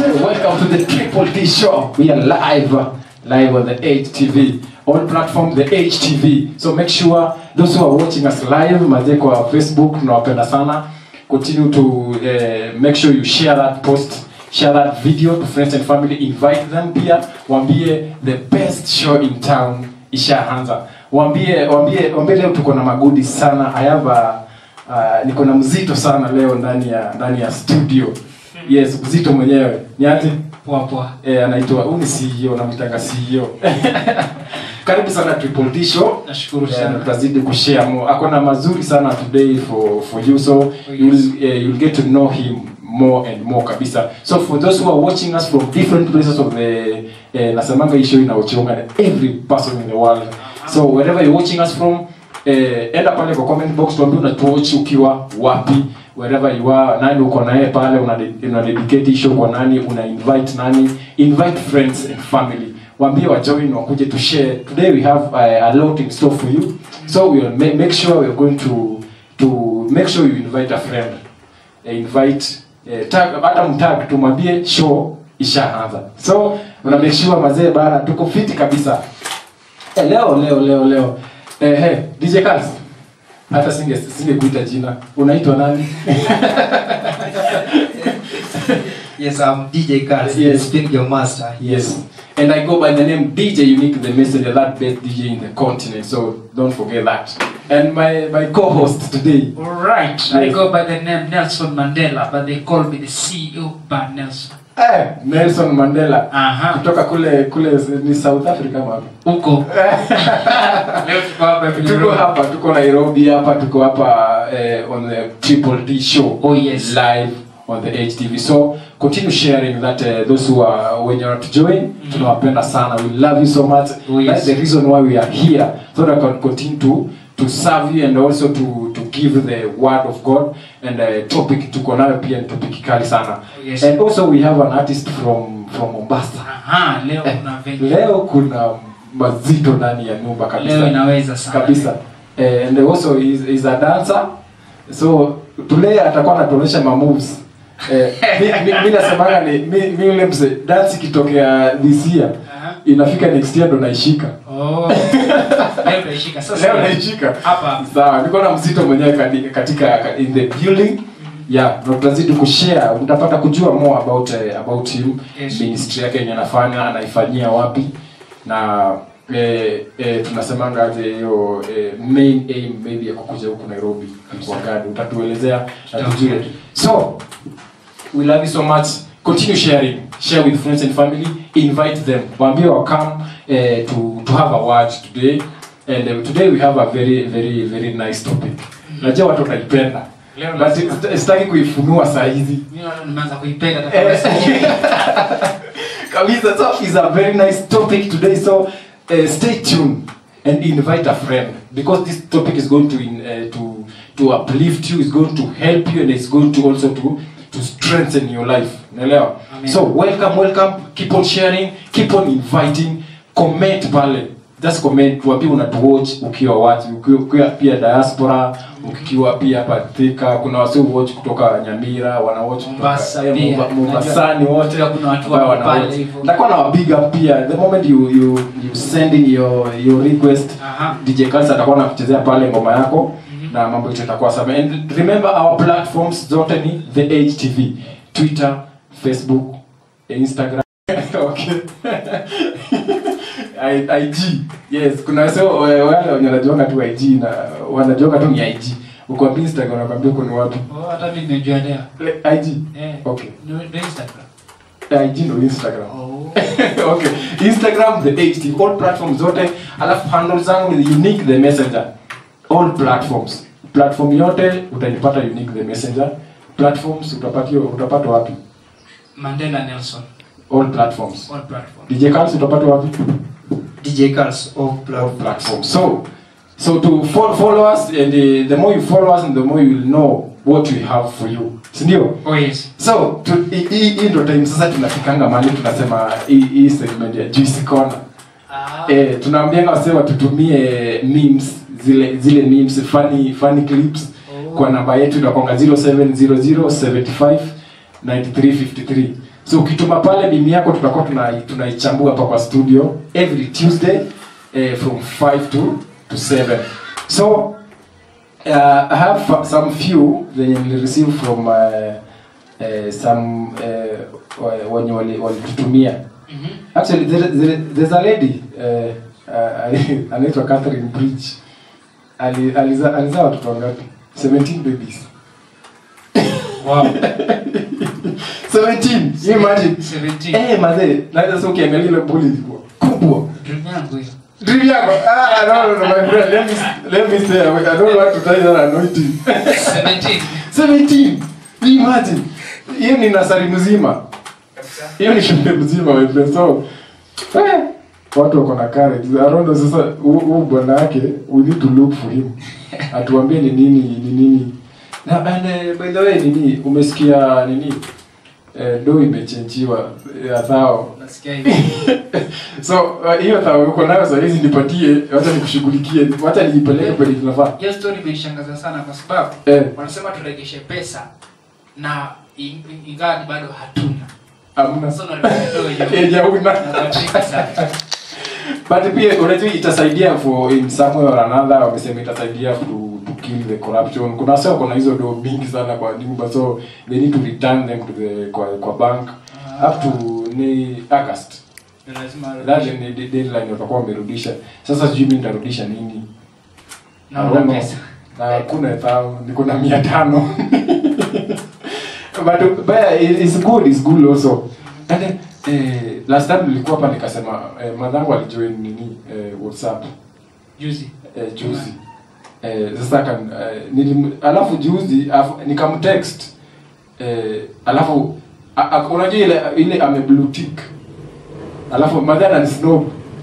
Welcome to the Triple T Show. We are live, live on the HTV. All platforms, the HTV. So make sure those who are watching us live, maze kwa Facebook, tunawapenda sana. Continue to uh, make sure you share that post, share that video to friends and family. Invite them pia, waambie the best show in town ishaanza. Waambie, waambie, waambie leo tuko na magudi sana. I have a, uh, niko na mzito sana leo ndani ya ndani ya studio. Yes, mzito mwenyewe. Ni ati poa poa eh, anaitwa huyu ni CEO namtanga CEO. Karibu sana Triple T Show. nashukuru Yeah, sana tutazidi kushare more. Ako na mazuri sana today for for you so Oh, yes. you'll uh, you'll get to know him more and more kabisa. So for those who are watching us from different places of the uh, nasemanga hii show inaochonga na every person in the world. So wherever you're watching us from eh, enda pale kwa comment box tuambie unatuwatch ukiwa wapi wherever you are nani uko naye pale una, una dedicate hii show kwa nani una invite nani invite friends and family waambie wajoin wakuje to share today we have uh, a lot in store for you so we'll ma- make sure we're going to to make sure you invite a friend uh, invite uh, tag hata mtag tumwambie show ishaanza so una make sure mazee bara tuko fiti kabisa eh, leo leo leo leo eh, hey, DJ Kals hata singe singekuita jina unaitwa nani yes i'm dj Carl, Yes. spin your master Yes. And I go by the name DJ Unique, the messenger, that best DJ in the continent. So don't forget that. And my, my co-host today. Alright, I Yes. go by the name Nelson Mandela, but they call me the CEO Bar Nelson. Eh, Nelson Mandela. Aha, Kutoka kule kule ni South Africa wapi? huko. Leo tuko hapa hivi Tuko Nairobi. hapa, tuko Nairobi hapa, tuko hapa eh, on the Triple D show. Oh, yes. Live on the HTV. So continue sharing that uh, those who are when you're to join, tunawapenda sana. We love you so much. Oh, yes. That's the reason why we are here. So that I can continue to to serve you and also to to give the word of God and uh, topic tuko nayo pia ni topic kali sana. Oh, yes. And also we have an artist from from Mombasa. Aha, leo kuna venye. Leo kuna mazito ndani ya nyumba kabisa. Leo inaweza sana. kabisa eh, and also is, is a dancer so today atakuwa anatuonyesha ma moves eh, mi, mi, mi nasemanga ni mi, mi yule mse dance ikitokea this year Aha. inafika next year ndo naishika Oh. Leo tunaishika sasa. leo naishika Hapa. sawa niko na mzito mwenyewe kati- katika in the building yeah na tutazidi kushare mtapata kujua more about uh, about him Yes. ministry yake yenye anafanya anaifanyia wapi na eh, eh, tunasemanga aje hiyo eh, main aim maybe ya kukuja huku Nairobi kwa gadi utatuelezea na tujue so we love you so much continue sharing share with friends and family invite them waambie wa come eh, to to have a word today and uh, today we have a very very very nice topic najua watu wataipenda Leo but lazima. sita- sitaki kuifunua saa hizi Mimi naona nimeanza kuipenda hata Eh, kama sijui. kabisa so is a very nice topic today so uh, stay tuned and invite a friend because this topic is going to in, uh, to to uplift you is going to help you and it's going to also to to strengthen your life unaelewa Amen. so welcome welcome keep on sharing keep on inviting comment pale just comment tuambie unatuwatch ukiwa wapi ukiwa, ukiwa pia diaspora ukiwa pia hapa Thika kuna wasio watch kutoka Nyamira wana watch Mombasa kutoka eh, pia. Momba- Mombasani wote Pia kuna watu ambao wako wana pale watch. hivyo. Nitakuwa na big up pia the moment you you you send in your your request Aha. DJ Kalsa atakuwa anakuchezea pale ngoma yako na mambo yote itakuwa sawa and remember our platforms zote ni the HTV Twitter Facebook Instagram okay I- IG yes kuna wase wale wenye wanajuanga tu IG na wanajuanga tu ni IG uko Instagram wanakwambia uko ni wapi Oh, hata mimi nimejua leo. Le- IG Eh. okay Ni ni Instagram. IG ndo Instagram Oh. okay instagram the ht all platforms zote alafu handle zangu ni unique the messenger all platforms platform yote utaipata unique the messenger platforms utapata utapata wapi Mandela Nelson. all platforms All platform. dj Carls utapata wapi dj Carls of all platform platforms so so to follow, follow us and uh, the more you follow us and the more you will know what we have for you sindio Oh yes. so tu- hii- hii hii ndo time sasa tunafikanga mali tunasema hii hii segment ya juicy corner Ah. eh, tunaambianga wase watutumie memes zile zile memes funny funny clips Oh. kwa namba yetu inakonga 0700759353 so ukituma pale bimi yako tutakuwa tuna- tunaichambua hapa kwa studio every tuesday eh, from 5 to, to 7 so uh, i have fa- some few zenye nilireceive from uh, uh, some uh, wenye wali- walitutumia actually there, there, there's a lady uh, uh, anaitwa catherine bridge Ali- aliza- alizaa watoto wangapi 17 babies Wow. 17 you imagine 17. eh mazee naweza sasa ukiangalia ile boli ilikuwa kubwa Dream yangu hiyo. dream yako ah no no no my friend let me let me say i don't want to tell you that anointing 17. 17 you imagine hiyo ni nasari mzima hiyo ni shule mzima my friend so eh, watu wako na courage I don't know sasa huu huu bwana yake we need to look for him atuambie ni nini ni nini na and uh, by the way nini umesikia nini eh, do imechenjiwa ya thao Nasikia hivi. so uh, hiyo thao uko nayo saa hizi nipatie wacha nikushughulikie wacha niipeleke kwenye tunafaa Hiyo story imenishangaza sana kwa sababu eh wanasema turegeshe pesa na in- in- ingawa ni bado hatuna. amna Sasa unalipa kidogo Yenye huna. Nabatika sana. but pia unajua itasaidia for in some way or another wamesema itasaidia to, to kill the corruption kuna sasa kuna hizo do mingi sana kwa nyumba so they need to return them to the kwa, kwa bank up to ni august Ni lazima that ni de- deadline watakuwa wamerudisha sasa sijui mimi nitarudisha nini na I una don't know. pesa. na hakuna thao niko na mia tano but but it- it's good it's good also and then, eh, last time nilikuwa hapa nikasema eh, madhangu alijoin nini eh, whatsapp Juzi. eh, juzi eh, sasa kan eh, nilim, alafu juzi alafu, nikamtext eh, alafu a- a- unajua ile ile ame blue tick alafu madhana ni snob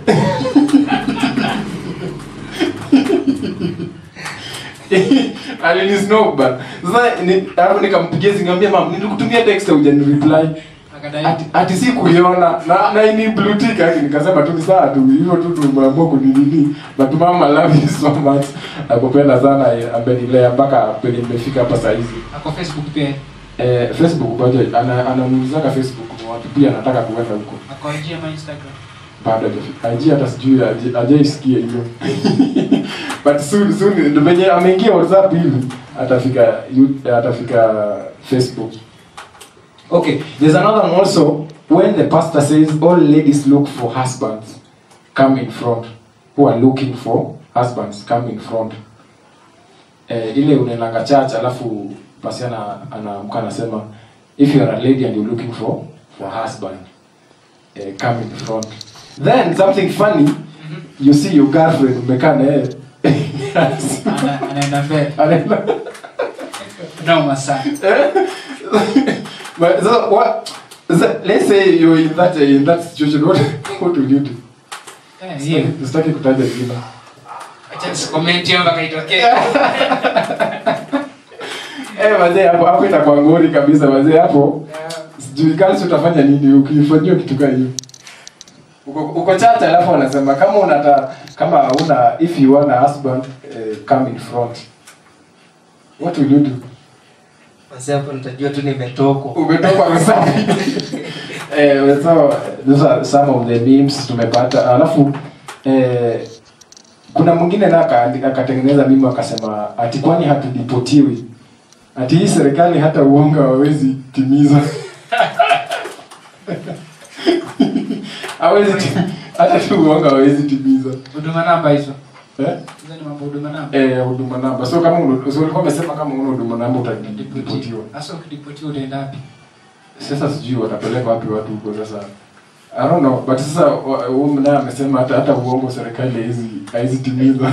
alinisnob bana sasa ni- alafu nikampigia zingambia mam nilikutumia text hujani reply Akadai. ati, ati si kuiona na na ni blue tick yake nikasema tu ni sawa tu hivyo tu tumeamua kuninini but mama love you so much nakupenda sana eh, amenilea mpaka penye nimefika hapa saa hizi Ako Facebook pia. eh, facebook bado ana anamuulizaga facebook ni wapi pia anataka kuenda huko Ako IG ama Instagram. bado hajafika IG hata sijui haja- hajaisikia hiyo but soon soon ndio venye ameingia whatsapp hivi atafika you- atafika facebook okay there's another one also when the pastor says all ladies look for husbands come in front who are looking for husbands come in front eh, ile unaendanga church alafu pasiana anaamka anasema if you are a lady and you're looking for for husband eh, come in front then something funny you see your girlfriend umekaa na yeye Ana- Anaenda mbele. Anaenda- Noma sana. but so what so, let's say you're in that in that situation what what will you do Eh, hiyo. sitaki kutaja jina Acha nisicomment hiyo mpaka itokee. eh wazee hapo hapo itakuwa ngori kabisa wazee hapo sijui kali utafanya nini ukifanyiwa kitu kama hiyo uko uko chacha alafu wanasema kama unata kama una if you want a husband eh, come in front what will you do Basi hapo nitajua tu nimetokwa. umetoka msafi eh so those are some of the memes tumepata alafu eh, kuna mwingine na aka- akatengeneza mimi akasema ati kwani hatudipotiwi ati hii serikali hata uongo hawezi timiza hawezi tim- hata tu uongo hawezi timiza Huduma namba hizo. eh Hizo ni mambo huduma namba. eh huduma namba so kama una- so ulikuwa umesema kama una huduma namba utadipotiwa Sasa ukiripotiwa utaenda wapi? sasa sijui watapeleka wapi watu huko sasa I don't know but sasa wa- huyu mnaye amesema hata hata uongo serikali haizi haizi timiza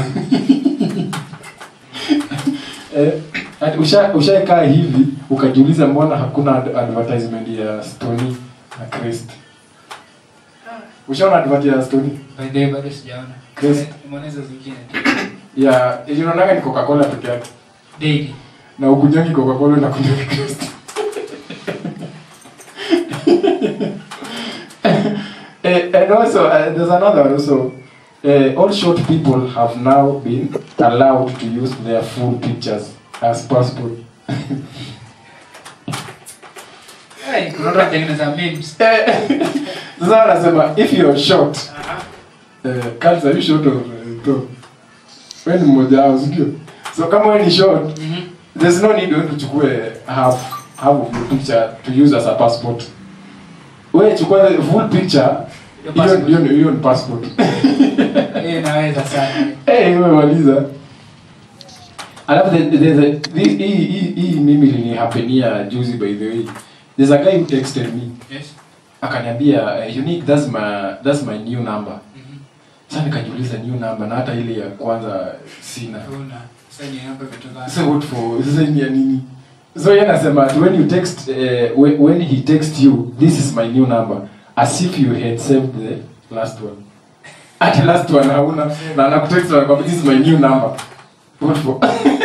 eh, ati usha ushakaa hivi ukajiuliza mbona hakuna ad advertisement ya Stony na Crest ushaona advert ya Stony By the way, bado sijaona. Chris. Nimeona hizo zingine tu. ya ilionaga ni Coca-Cola peke yake Daily. na ukunywangi Coca-Cola na kunywa Crest Eh, and also uh, there's another one also uh, all short people have now been allowed to use their full pictures as passport Hey, kuna watu wanatengeneza memes. Eh, sasa anasema if you're short eh, Carlos, are you short or uh, tall? Wewe ni mmoja wao, si ndio? So kama wewe ni short, Mhm. there's no need wewe tuchukue half half of your picture to use as a passport. Wewe chukua the full picture. Hiyo passport. hiyo hiyo ni passport. Hiyo inaweza sana. Eh, umemaliza. Alafu the, the, the, the, hii hii hii mimi ilinihapenia juzi by the way. There's a guy who texted me. Yes. Akaniambia uh, unique that's my that's my new number. Mhm. Sasa nikajiuliza new number na hata ile ya kwanza sina. Una. Sasa ni hapa imetoka. So what for? Sasa ni ya nini? So yeye anasema ati when you text uh, when, when he text you this is my new number as if you had saved the last one. Ati last one hauna na anakutext na anakuambia this is my new number. What for?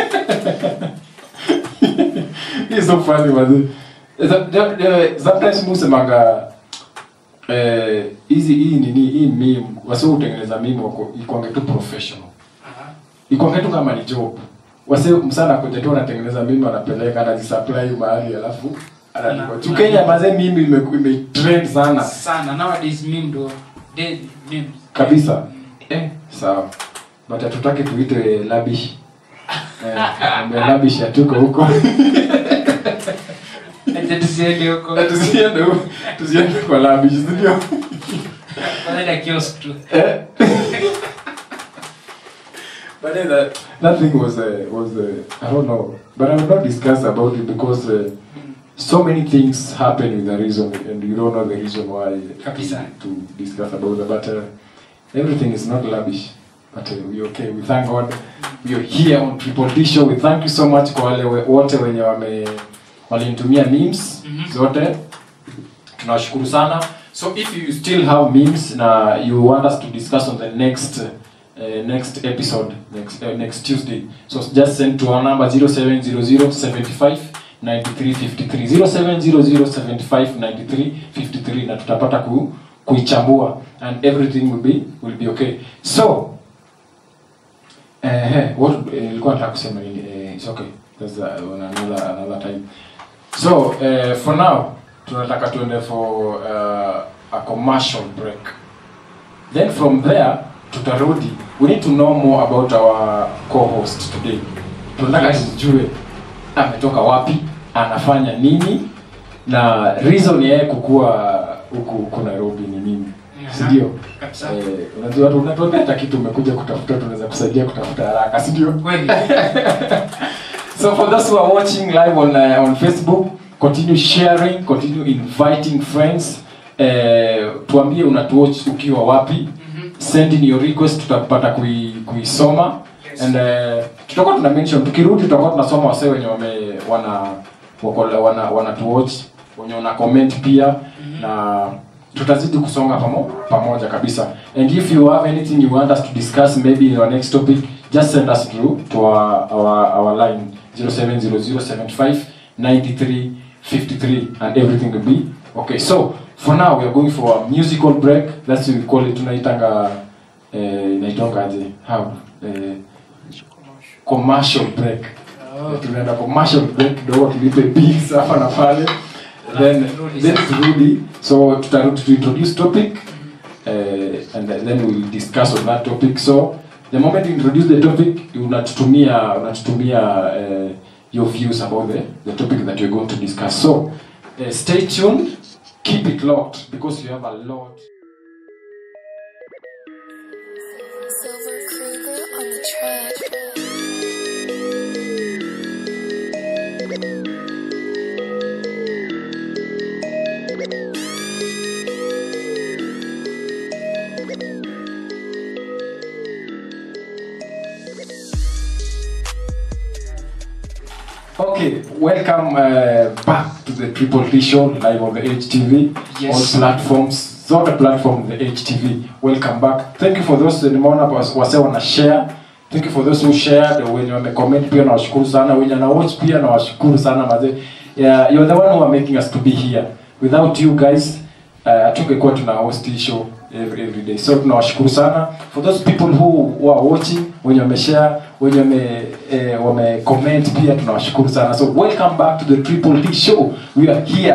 It's so funny man. Sometimes musemanga eh hizi hii nini hii meme wasio utengeneza meme wako ikwange tu professional Aha. ikwange tu kama ni job wase msana kuja tu anatengeneza mimi anapeleka anazisupply mahali alafu analipa Ana- tu Kenya mazee mimi ime, ime trend sana Sana. Nowadays meme ndo dead memes. kabisa eh sawa but hatutaki tuite labish eh ambaye labish hatuko huko Acha tusiende huko. tusiende huko tusiende kwa labish ndio Wanaenda kiosk tu. Eh. but then that, that thing was uh, was uh, I don't know, but I will not discuss about it because uh, so many things happen with a reason, and you don't know the reason why Kabisa. to discuss about it. But uh, everything is not lavish. But uh, we okay. We thank God. We are here on Triple D Show. We thank you so much kwa wale we- wote wenye wame walinitumia memes Mhm. zote tunawashukuru sana so if you still have memes na you want us to discuss on the next uh, next episode next uh, next tuesday so just send to our number 070075 9353 0700759353 na tutapata ku, kuichambua and everything will be will be okay so eh what eh, nilikuwa nataka kusema nini eh, it's okay there's uh, on another another time so uh, for now tunataka tuende for uh, a commercial break then from there tutarudi we need to know more about our co-host today tunataka Yes. tujue ametoka wapi anafanya nini na reason ya yeye kukua huku huku nairobi ni nini si ndio Kabisa. eh, unajua watu unatuambia hata kitu umekuja kutafuta tunaweza kusaidia kutafuta haraka si ndio Kweli. So for those who are watching live on uh, on Facebook, continue sharing, continue inviting friends. Uh, tuambie unatuwatch ukiwa wapi. Mhm. Send in your request tutapata kui, kuisoma. Yes. And uh, tutakuwa tuna mention tukirudi tutakuwa tunasoma wasee wenye wame wana wako wana wanatuwatch, wenye wana comment pia na tutazidi kusonga pamo, pamoja kabisa and if you have anything you want us to discuss maybe in our next topic just send us through to our, our, our line 0700759353 and everything will be okay so for now we are going for a musical break that's what we call it tunaitanga eh, inaitongaje how eh, commercial break Oh. tunaenda commercial break kidogo tulipe bills hapa na pale then Turudi then sasa. turudi so tutarudi to introduce topic uh, and then we'll discuss on that topic so the moment you introduce the topic unatutumia unatutumia uh, your views about the, the topic that you're going to discuss so uh, stay tuned keep it locked because you have a lot Silver Kruger on the track. Okay, welcome uh, back to the Triple T Show live on the HTV. Yes. All platforms, zote platform the HTV. Welcome back. Thank you for those nimeona was- wase wana share. Thank you for those who shared, wenye wame comment pia nawashukuru sana, wenye na watch pia nawashukuru sana mazee. Yeah, you're the one who are making us to be here. Without you guys, uh, hatungekuwa tuna host hii show every, every day. So tunawashukuru sana for those people who, who are watching, wenye wameshare, wenye wame eh, wame comment pia tunawashukuru sana. So welcome back to the Triple T show. We are here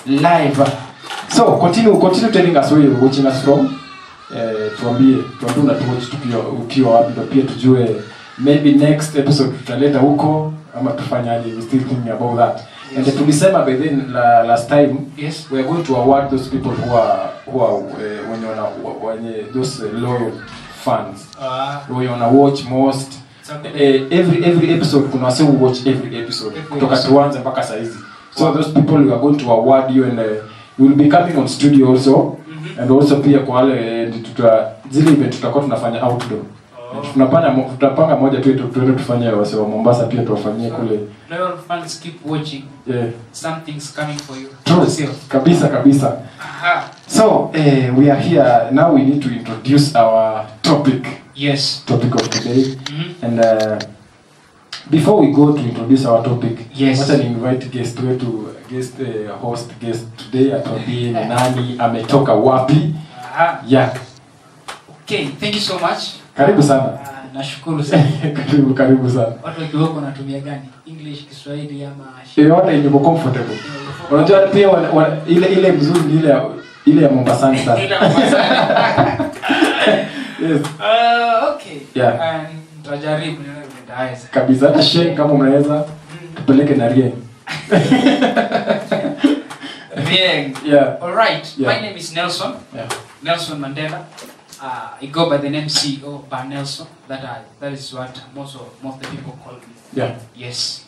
live so continue continue telling us where you're watching us from eh, tuambie tuambie unatuwatch tukiwa ukiwa wapi ndo pia tujue maybe next episode tutaleta huko ama tufanyaje we still thinking about that Yes. and tulisema by then la, last time Yes. we are going to award those people who are who are uh, wenye wana wenye those uh, loyal fans Ah, wenye wana watch most okay. eh, every every episode kuna wase who watch every episode Every kutoka episode. tuanze mpaka saizi so those people we are going to award you and uh, we will be coming on studio also Mhm. and also pia kwa wale eh, tuta zile event tutakuwa tunafanya outdoor Oh. tunapanga mo- tutapanga moja tu tu- tuende tufanye wase wa Mombasa pia tuwafanyie kule Loyal fans keep watching. yeah. Something's coming for you. True. Sio? kabisa kabisa Aha. so eh, we are here now we need to introduce our topic Yes. topic of today Mhm. and uh, before we go to introduce our topic Yes. wacha ni invite guest wetu guest uh, host guest today atuambie ni nani ametoka wapi Aha. yeah Okay, thank you so much. karibu sana Ah, nashukuru sana. karibu karibu sana Watu wakiwako wanatumia gani? English, Kiswahili ama yoyote yenye uko comfortable unajua pia wana, wana, ile ile mzuri ni ile ya- ile ya Mombasani sana Ile Mombasa. yes Ah, okay. Yeah. Ah, Nitajaribu nione vile nitaweza. kabisa hata sheng kama unaweza tupeleke na rien Bien. yeah All right. Yeah. My name is Nelson. yeah Nelson Mandela. Uh, I go by the name CEO Bar Nelson. That I, that is what most of most of the people call me. yeah Yes.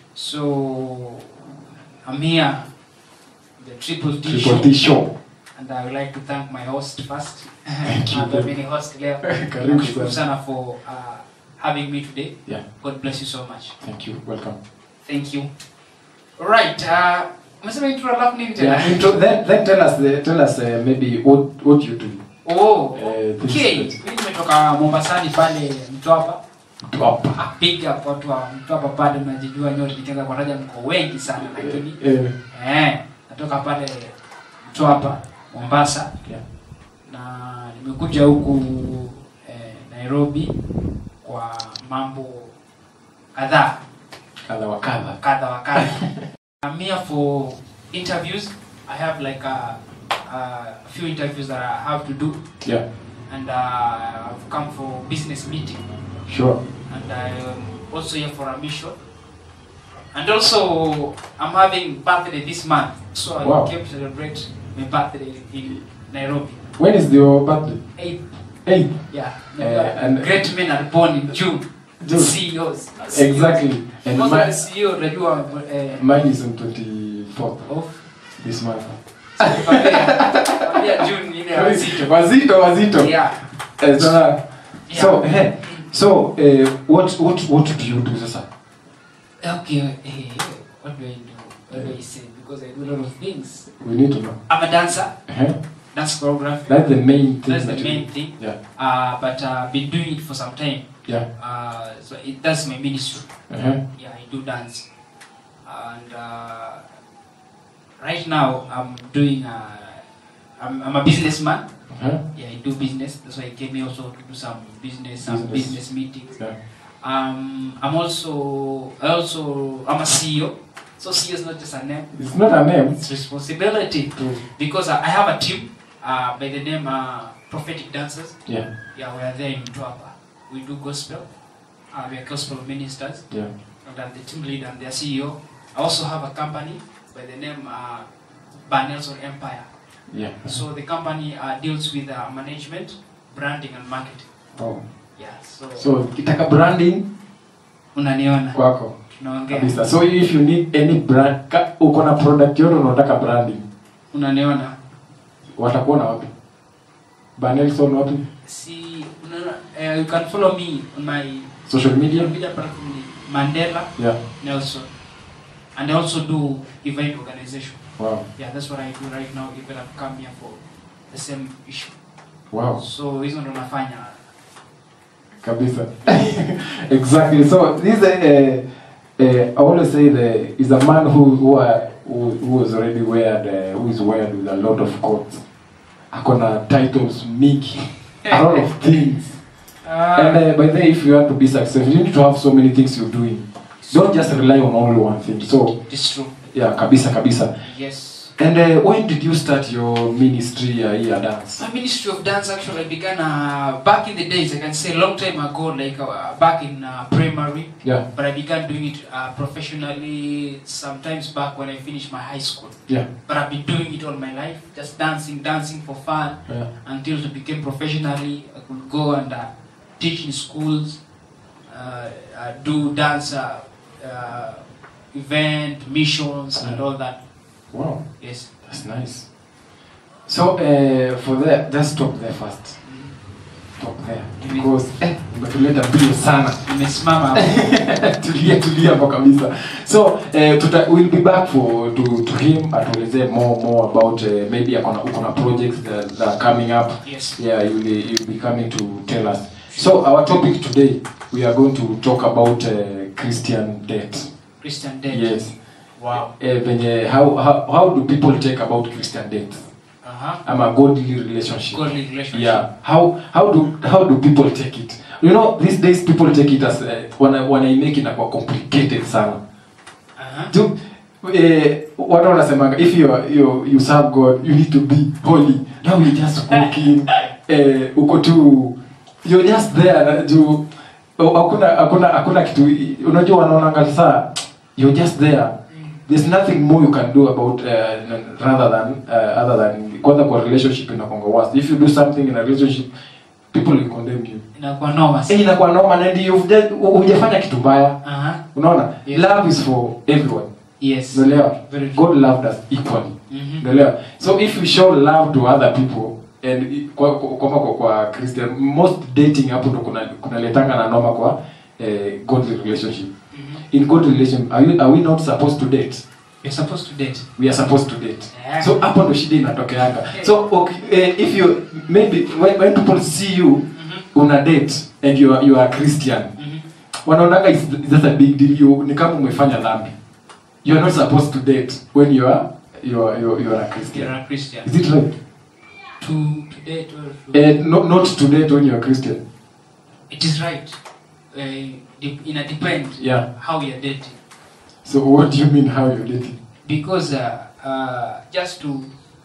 So I'm here, the Triple D triple show, T show and I would like to thank my host first. Thank you. I've been host leo. Karibu Nashukuru sana. sana for uh, having me today. yeah God bless you so much. thank you welcome Thank you. All right. Uh, umesema intro alafu nini tena? yeah intro, then, then tell us the, tell us uh, maybe what what you do Oh, Eh, this okay. is- Mimi nimetoka Mombasani pale Mtwapa. Top. Big up watu wa Mtwapa pale mnajijua nyote nikianza kuwataja mko wengi sana lakini Eh, eh natoka pale Mtwapa Mombasa yeah. na nimekuja huku eh, Nairobi kwa mambo kadhaa kadha wa kadha kadha wa kadha. I'm here for interviews. I have like a, a few interviews that I have to do yeah and uh, I've come for business meeting sure and I'm also here for a mission. And also, I'm having birthday this month, so I Wow. came to celebrate my birthday in Nairobi. when is your birthday Eight, hey yeah. Eh, and- great men are born in June. June. CEOs. exactly and Most my, of the CEO unajua eh, mine is on 24th of this month Kwambia June ile ya wazito. wazito wazito Yeah. Eh, sasa Yeah. so eh, so eh, what what what do you do sasa Okay, eh, what do I do? What do I say? Because I do a lot of things. we need to know I'm a dancer, eh? dance choreography. that's the main thing That's the that you main do. thing. yeah Uh, but uh, I've been doing it for some time. yeah Uh, so it, that's my ministry. uh-huh. Yeah, I do dance. And uh, right now I'm doing, uh, I'm, I'm a businessman. Uh-huh. Yeah, I do business. That's why I came here also to do some business, some Business. business meetings. yeah Um, I'm also, I also, I'm a CEO. So CEO is not just a name. it's not a name It's responsibility. to Because I I have a team uh, by the name uh, Prophetic Dancers. yeah Yeah, we are there in Mtwapa. We do gospel. Uh, we are gospel ministers. yeah And I'm the team leader and their CEO. I also have a company by the name uh, Banelson Empire. yeah So the company uh, deals with uh, management, branding, and marketing. oh Yeah, so, so kitaka branding unaniona kwako tunaongea, kabisa so if you need any brand ka, uko na product yote unataka branding unaniona watakuona wapi banelson wapi si unaona, uh, you can follow me on my social media media platform ni Mandela yeah Nelson, and I also do event organization. wow Yeah, that's what I do right now. Even I've come here for the same issue. wow So hizo ndo nafanya. kabisa exactly so this uh, uh, I always say the is a man who who, are, who, who was already weared uh, who is weared with a lot of coats akona titles mingi a lot of things and uh, by the way if you want to be successful you need to have so many things you're doing don't just rely on only one thing so It's true. yeah kabisa kabisa Yes. and uh, when did you start your ministry uh, here dance My ministry of dance actually began uh, back in the days, I can say a long time ago, like uh, back in uh, primary. yeah But I began doing it uh, professionally sometimes back when I finished my high school. yeah But I've been doing it all my life, just dancing, dancing for fun yeah until it became professionally. I could go and uh, teach in schools, uh, uh, do dance uh, uh, event, missions, and Yeah. all that. wow Yes. that's nice so uh, for that just stop there first stop there because eh umetuleta mbio sana Nimesimama hapo. tulia tulia hapo kabisa so eh, tuta, we'll be back for to, to him atuelezee more more about uh, maybe akona uko na projects that, that are coming up Yes. yeah you'll be, you'll be coming to tell us so our topic today we are going to talk about uh, christian debt Christian Dead. yes Wow. eh, venye how, how, how do people take about christian debt Uh-huh. ama godly relationship Godly relationship. yeah how how do how do people take it you know these days people take it as uh, wana wanaimake inakuwa complicated sana Uh-huh. tu eh, watu wanasemanga if you, are- you you serve god you need to be holy now you just cooking eh, uko tu you're just there na juu oh, hakuna hakuna hakuna kitu unajua wanaonanga saa you're just there there's nothing more you can do about uh, rather than uh, other than kwanza kwa relationship inakwanga worst if you do something in a relationship people will condemn you Inakuwa noma eh sana. inakuwa normal and you've just hujafanya kitu mbaya Uh-huh. unaona Yes. love is for everyone Yes. unaelewa Very true. god loved us equally Mhm. unaelewa so if you show love to other people and i- kwa kwa, kwa, kwa, kwa christian most dating hapo ndo kuna kunaletanga na noma kwa eh, godly relationship Mhm. in godly relationship are, you, are we not supposed to date You're supposed to date. we are supposed to date Yeah. so hapo ndo shida inatokeanga so okay, eh, if you maybe when, when people see you Mhm. una date and you are, you are christian Mhm. wanaonanga it's, it's just a big deal you, ni kama umefanya dhambi you are not supposed to date when you are you are, you are, you are a christian You're a Christian. is it right To to date or to uh, not, not to date when you are christian It is right. Uh, de- in a depend Yeah. how you're dating. so what do you mean how you're dating Because uh, uh, just to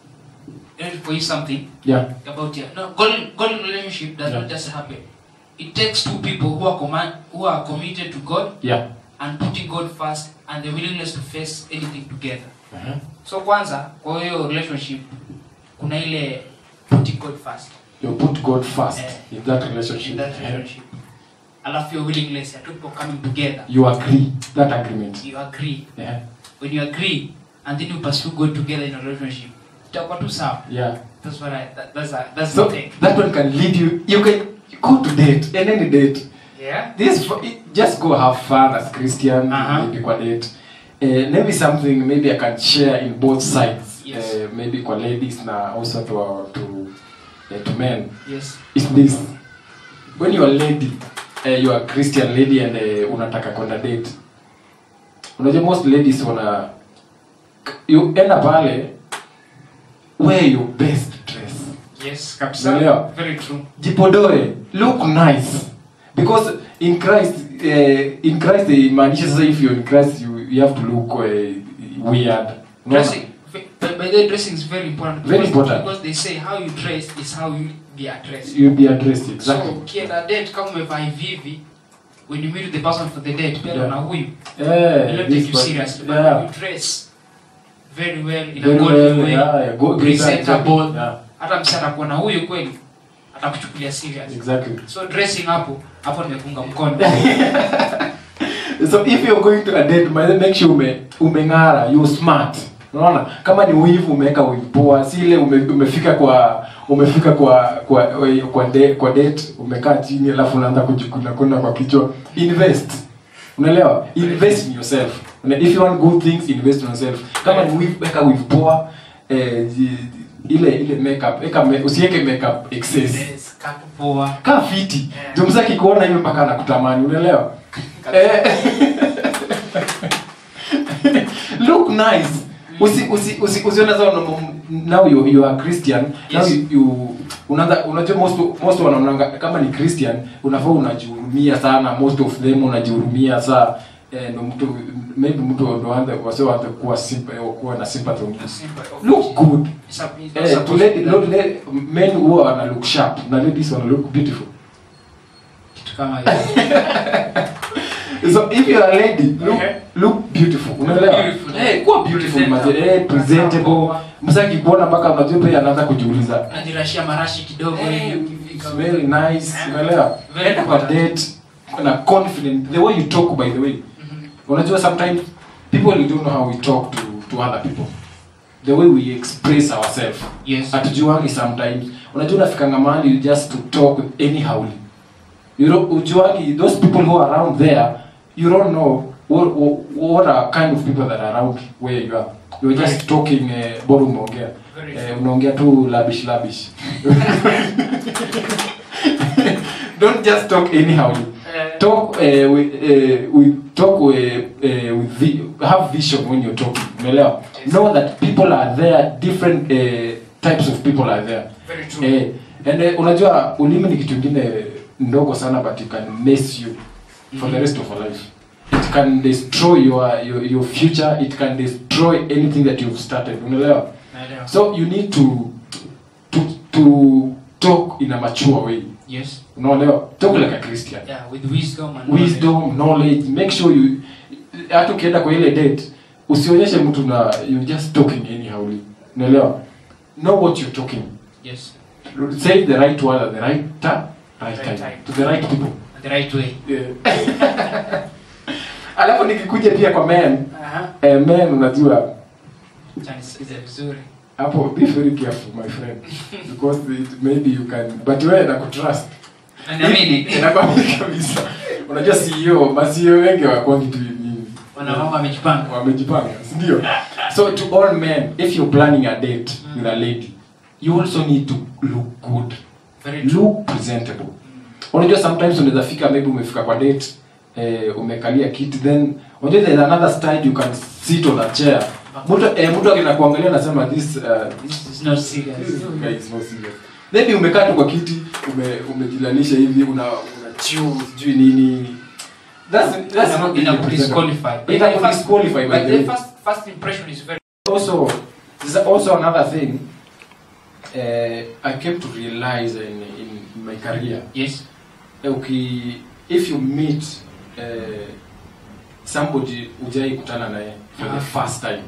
let me for you something yeah about your no golden golden relationship does Yeah. not just happen. It takes two people who are command who are committed to God yeah and putting God first and the willingness to face anything together. uh-huh. So kwanza kwa hiyo relationship kuna ile putting God first you put god first Eh. in that relationship in that relationship. Alafu your willingness ya two people coming together. you agree that agreement You agree. yeah When you agree and then you pursue God together in a relationship, itakuwa tu sawa. yeah That's what I that, that's a, that's so the thing. that one can lead you you can go to date and any date Yeah. this for- it- just go have fun as christian Uh-huh. maybe kwa date uh, maybe something maybe i can share in both sides Yes. uh, maybe kwa ladies na also to to uh, to men Yes. is this when you are lady uh, you are christian lady and uh, unataka kwenda date unajua most ladies wana you enda pale wear your best dress Yes. Kabisa. Unaelewa? Very true. jipodoe look nice because in christ uh, in christ imaanisha sasa if you're in christ you, you have to look uh, weird Unaona? Dressing. By, by the way, dressing is very important. Very because- important. Because they say how you dress is how you be addressed. you'll be addressed exactly So ukienda date kama umevaa hivi hivi, when you meet the person for the date, pia Yeah. na huyu, yeah, you don't this take you one- seriously. But yeah. you dress very well in Very a godly well, way, yeah, yeah, go- presentable. yeah, Hata msana atakuwa na huyu kweli, atakuchukulia serious. exactly So dressing hapo, hapo nimefunga mkono. so if you're going to a date by the way, make sure ume umeng'ara you smart unaona kama ni wivu umeweka wivu poa si ile ume, umefika kwa umefika kwa kwa kwa, de, kwa date umekaa chini alafu unaanza kujikuna kuna kwa kichwa invest unaelewa invest in yourself Una- if you want good things invest in yourself kama ni wivu weka wivu poa eh, ji- ile ile makeup weka me, usiweke makeup excess Yes, kapu poa. kaa fiti Yeah. ndio msaki kuona hiyo mpaka anakutamani unaelewa Eh. look nice usi usi usi usione sasa una- now you, you are christian now Yes. you, you unaanza unajua most most wanaonanga kama ni christian unafaa unajihurumia sana most of them unajihurumia saa eh, ndo mtu maybe mtu ndo anze wase waanze kuwa simpa, kuwa na sympathy on you. Simple. look good It's a- it's not eh, to supposed let, to be not let men who wana look sharp na ladies wana look beautiful kitu kama hiyo. so if you are a lady look, Okay. look beautiful unaelewa beautiful. eh kuwa beautiful maze Presentable. eh presentable msaki kuona mpaka unajua pia anaanza kujiuliza najirashia marashi kidogo eh, hivi it's ukifika. very nice unaelewa Very enda kwa important. date na confident the way you talk by the way Mhm. unajua sometimes people don't know how we talk to to other people the way we express ourselves Yes. hatujuangi sometimes unajua unafikanga mahali you just to talk anyhow you know ujuangi those people who are around there you don't know what, what, what are kind of people that are around where you are you're just talking uh, bora umeongea Very eh, unaongea tu labish labish don't just talk anyhow Eh, talk uh, with, uh, with talk uh, uh, with vi have vision when you're talking umeelewa Yes. know that people are there different uh, types of people are there very true. eh, and uh, unajua ulimi ni kitu ingine ndogo sana but it can mess you for the rest of your life it can destroy your, your your future it can destroy anything that you've started unaelewa Naelewa. so you need to to to talk in a mature way Yes. unaelewa talk like a christian Yeah, with wisdom and wisdom knowledge make sure you hata ukienda kwa ile date usionyeshe mtu na you just talking anyhow unaelewa know what you're talking knowledge. Yes. say the right word at the right time right Right time time. to the right people And the right way. yeah. alafu nikikuja pia kwa men Aha. eh, men unajua Acha nisikize vizuri. hapo be very careful my friend because it, maybe you can but wewe nakutrust Na naamini inakwambia kabisa unajua CEO ma CEO wengi wakwangi tu ni wanamama wamejipanga. wamejipanga si ndio so to all men if you're planning a date with a lady you also need to look good Very true. look presentable unajua sometimes unaweza fika maybe umefika kwa date eh, umekalia kiti then unajua there's another style you can sit on a chair mtu eh, mtu akina kuangalia anasema this uh, This is not serious. This guy is not serious. Maybe umekaa tu kwa kiti ume umejilanisha hivi una una chew sijui nini. That's that's not Ina really disqualify. presentable. Ina disqualify by But the the way. first first impression is very Also, there's also another thing uh, I came to realize in, in my career. yes. Okay, if you meet uh, somebody ujai kutana naye for the Ah. first time,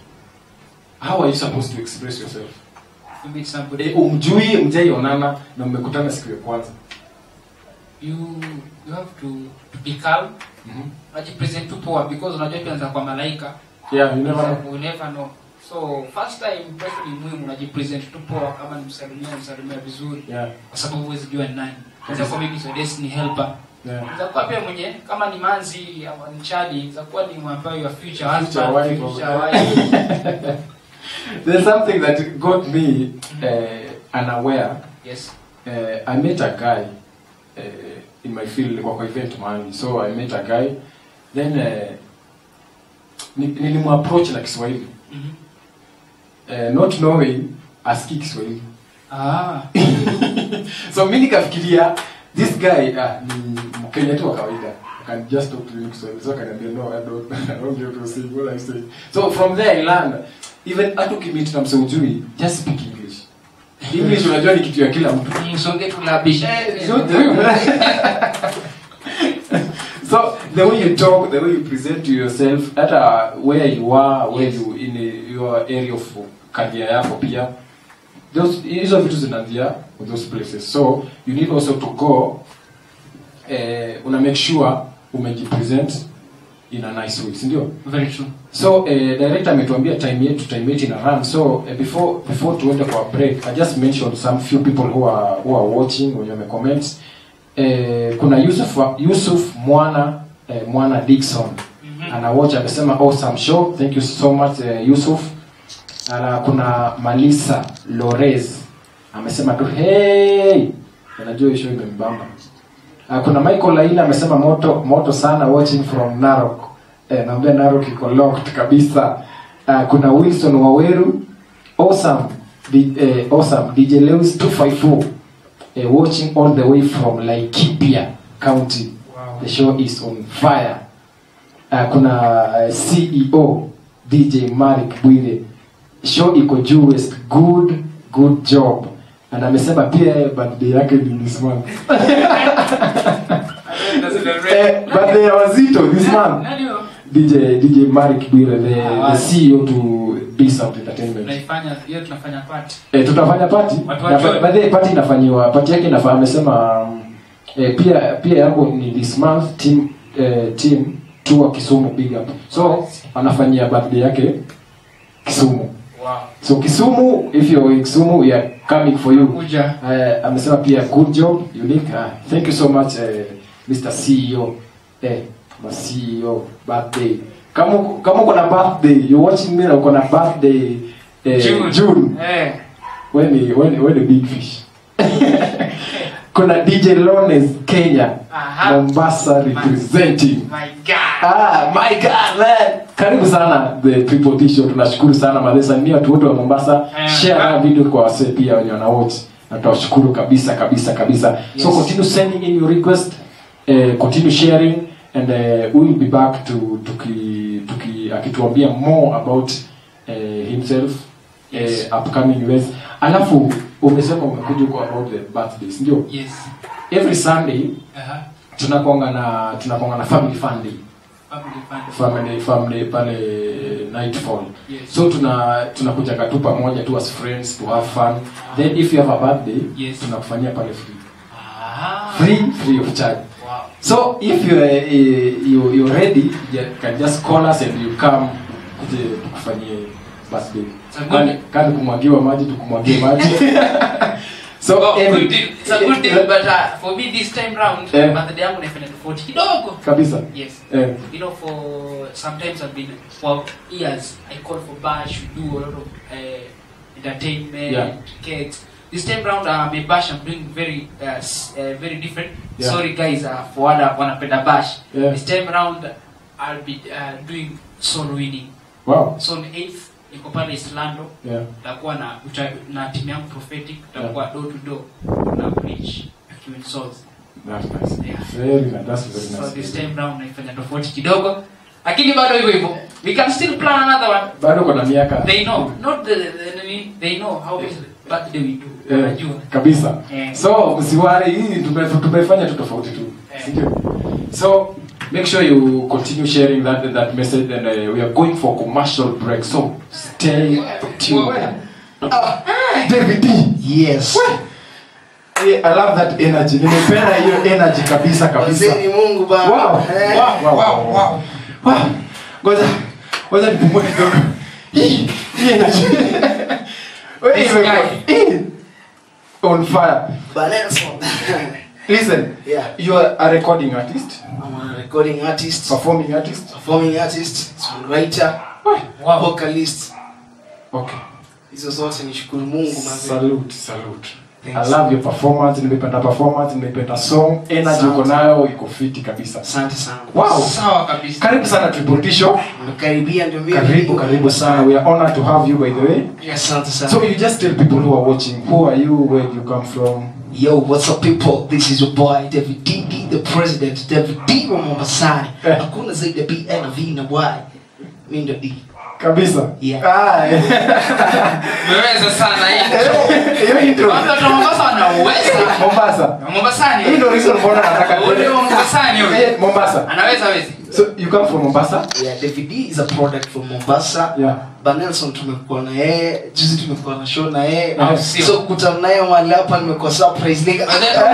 how are you supposed to express yourself? You meet somebody e, umjui mjaionana na mmekutana siku ya kwanza you you have to to be calm. mm-hmm. Unajipresent tu poa because unajua tuanza kwa malaika. yeah, you never know. We never know. So first time impression ni muhimu unajipresent tu poa kama ni msalimia msalimia vizuri yeah, kwa sababu huwezi jua ni nani. Unaweza kuwa maybe your destiny helper. yeah. Unaweza kuwa pia mwenye kama ni manzi ama ni chadi, unaweza kuwa ni mwambayo your future Future husband, wife future or- wife. There's something that got me uh, unaware. Yes. Uh, I met a guy uh, in my field kwa kwa event mahali. So I met a guy then uh, ni- nilimapproach na Kiswahili Mhm. uh, not knowing aski Kiswahili. Ah. so mi nikafikiria this guy ah, ni Mkenya tu wa kawaida I can just talk to him Kiswahili so akaniambia no I don't I don't get to say what I say so from there I learned even hata ukimit na mseujui just speak English English unajua ni kitu ya kila mtu Msonge tu labisha. so the so the way you talk the way you present to yourself hata where you are where Yes. you in a, your area of career yako pia those hizo vitu zinaanzia with those places so you need also to go eh, una make sure umejipresent in a nice way si ndio Very true. so eh, director ametuambia time yetu time yetu ina run so eh, before before tuende kwa break i just mentioned some few people who are who are watching wenye wame comment eh, kuna Yusuf Yusuf Mwana eh, Mwana Dickson Mhm. ana watch amesema awesome show thank you so much eh, Yusuf Ala, kuna Malisa Lorez amesema tu hey unajua hiyo show imembamba Ah, kuna Michael Laila amesema moto moto sana watching from Narok eh, naambia Narok iko locked kabisa uh, kuna Wilson Waweru awesome D, eh, awesome DJ Lewis 254 eh, watching all the way from Laikipia County Wow. the show is on fire uh, kuna uh, ceo dj marik bwire show iko juu west good good job and amesema pia yeye birthday yake ni this month eh, birthday ya wazito this month dj dj marik bwire the, Ah, the ceo to peace out entertainment tunaifanya hiyo tunafanya party eh, tutafanya party Watu na wajue. by the way, party inafanyiwa party yake inafaa amesema um, eh, pia pia yangu ni this month team eh, team tour Kisumu big up so anafanyia birthday yake Kisumu wow so Kisumu if you're in Kisumu we are coming for you kuja eh, amesema pia good job unique ah, thank you so much eh, Mr CEO eh ma CEO birthday kama uko- kama uko na birthday you watching me na uko na birthday eh, June. June eh when the when the, when the big fish kuna dj lones kenya Aha. mombasa representing my god ah my god man karibu sana the triple t show tunashukuru sana madesa ni watu wote wa mombasa Eh. share haya video kwa wasee pia wenye wana watch na tutawashukuru kabisa kabisa kabisa so Yes. continue sending in your request uh, continue sharing and uh, we will be back to tuki, tuki akituambia more about uh, himself Yes. uh, upcoming events alafu umesema umekuja kwa about the birthdays ndio yes every sunday aha tunakonga na tunakonga na family fun day family fun family family pale nightfall Yes. so tuna tunakujaga tu pamoja tu as friends to have fun then if you have a birthday Yes. tunakufanyia pale free ah free free of charge wow so if you are uh, you you're ready you can just call us and you come kuje tukufanyie birthday It's a good- Kani- kani kumwagiwa maji tukumwagie maji so Oh, every- good deal. It's a good deal, but uh, for me this time round, Eh. birthday yangu naifanya tofauti kidogo. kabisa Yes. eh, You know, for sometimes I've been for years. I call for bash. We do a lot of uh, entertainment, Yeah. cakes. This time round, uh, my bash I'm doing very, uh, s- uh, very different. Yeah. Sorry guys, uh, for what wanapenda bash. Yeah. This time round, I'll be uh, doing soul winning. wow So on 8th, niko pale Islando. yeah tutakuwa na uta, na timu yangu prophetic tutakuwa door to door na preach akiwin souls that's nice Yeah. very nice that's very so nice this time round naifanya tofauti kidogo lakini bado hivyo hivyo we can still plan another one bado kuna miaka they know not the, the, the they know how many birthday we do Eh, wanajua kabisa Eh. so msiwari hii tume- tumefanya tu tofauti tu Eh. sindio so make sure you continue sharing that that message and uh, we are going for commercial break so stay tuned Ah, David D. yes Eh, I love that energy nimependa hiyo energy kabisa kabisa wazeni mungu ba Wow, Eh. wow, wow, wow. Wow. Ngoja ngoja nipumue kidogo. Hii hii energy. Wewe This imekuwa- guy. hii. on fire. But Nelson. Listen, Yeah. you are a recording artist, I'm a recording artist, performing artist. performing artist, songwriter, wow vocalist. Okay. Hizo zote nishukuru Mungu mazee. Salute, salute. I Thanks. love your performance, nimependa performance, nimependa song, energy Asante. uko nayo iko fiti kabisa. Asante sana. Wow. sawa kabisa Karibu sana Triple T Show. Nimekaribia ndio mimi. Karibu, karibu sana. We are honored to have you by the way. Asante sana. So you just tell people who are watching, who are you, where do you come from? Yo, what's up people? This is your boy David D, the president, David D wa Mombasani. Eh. Hakuna zaidi ya B na V na Y. Mimi ndo D. Kabisa. Yeah. Ah, eh. umeweza sana hii Hiyo intro. watu wa Mombasa wanaweza Mombasa. Mombasani Hii ndio reason mbona nataka Ule wa Mombasani huyo. Eh, Mombasa. anaweza wezi So you come from Mombasa? Yeah, David D is a product from Mombasa. Yeah. But Nelson tumekuwa na yeye, juzi tumekuwa na show na yeye. Ah, sio. So kukutana naye mahali hapa nimekuwa surprise like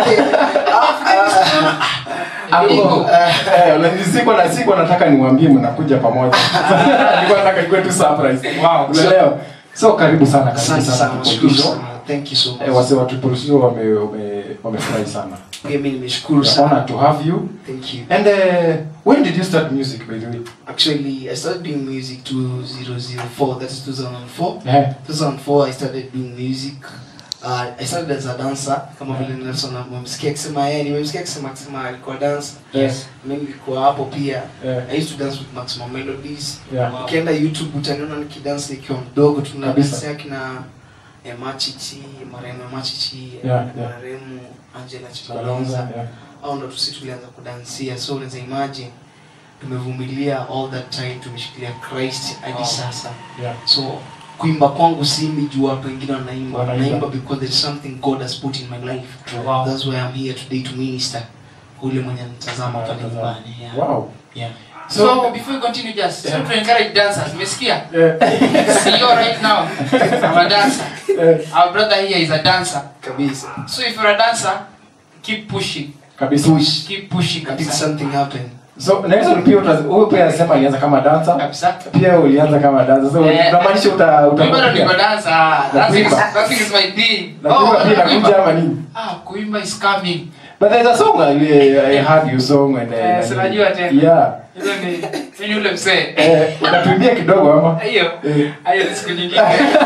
Hapo. Eh, na sikuwa na sikuwa nataka niwaambie mnakuja pamoja. Nilikuwa nataka ikuwe tu surprise. Wow, unaelewa? So karibu sana karibu Asante sana. sana. Triple Shukuru T Show. sana. Thank you so much. Eh, wase wa Triple T Show wame wame wamefurahi sana. Pia mimi nimeshukuru We are sana. honored to have you. Thank you. And uh, when did you start music by the way? Actually, I started doing music 2004. That is 2004. Eh. 2004 I started doing music. Uh, I started as a dancer kama vile Nelson amemsikia akisema yeye nimemsikia akisema akisema alikuwa dancer. Yes. Mimi nilikuwa hapo pia. Yeah. I used to dance with Maximum Melodies. Yeah. Ukienda YouTube utaniona nikidance nikiwa mdogo tuna Kabisa. dance yake na eh, Machichi, marehemu Machichi, Yeah, yeah. marehemu Angela Kalonza. Chibalonza. Yeah. Au ndo tusi tulianza kudansia. So unaweza imagine tumevumilia all that time tumeshikilia christ hadi Wow. sasa Yeah. so kuimba kwangu simbi juu watu wengine wanaimba Wanaimba. naimba because there is something god has put in my life Wow. that's why i'm here today to minister ule mwenye nitazama pale nyumbani yeah. Wow. Yeah. So, before you continue, just Yeah. so to encourage dancers, umesikia? Eh, See you right now. I'm a dancer. eh, Our brother here is a dancer. kabisa So if you're a dancer, keep pushing. kabisa Keep pushing. until Kabisa. something happen so Nelson pia uta- huyu pia anasema alianza kama dancer Kabisa. pia ulianza kama dancer so Eh, unamaanisha uta Mimi bado niko uta dancer. Dancing is, kuimba. dancing is my thing. na kuimba pia inakuja ama nini Ah, kuimba is coming. but there's a song I, I heard your song and Eh, uh, si najua tena. yeah Hizo ni mimi ule mzee. eh utatuimbia kidogo ama Hiyo. eh Hiyo ni siku nyingine.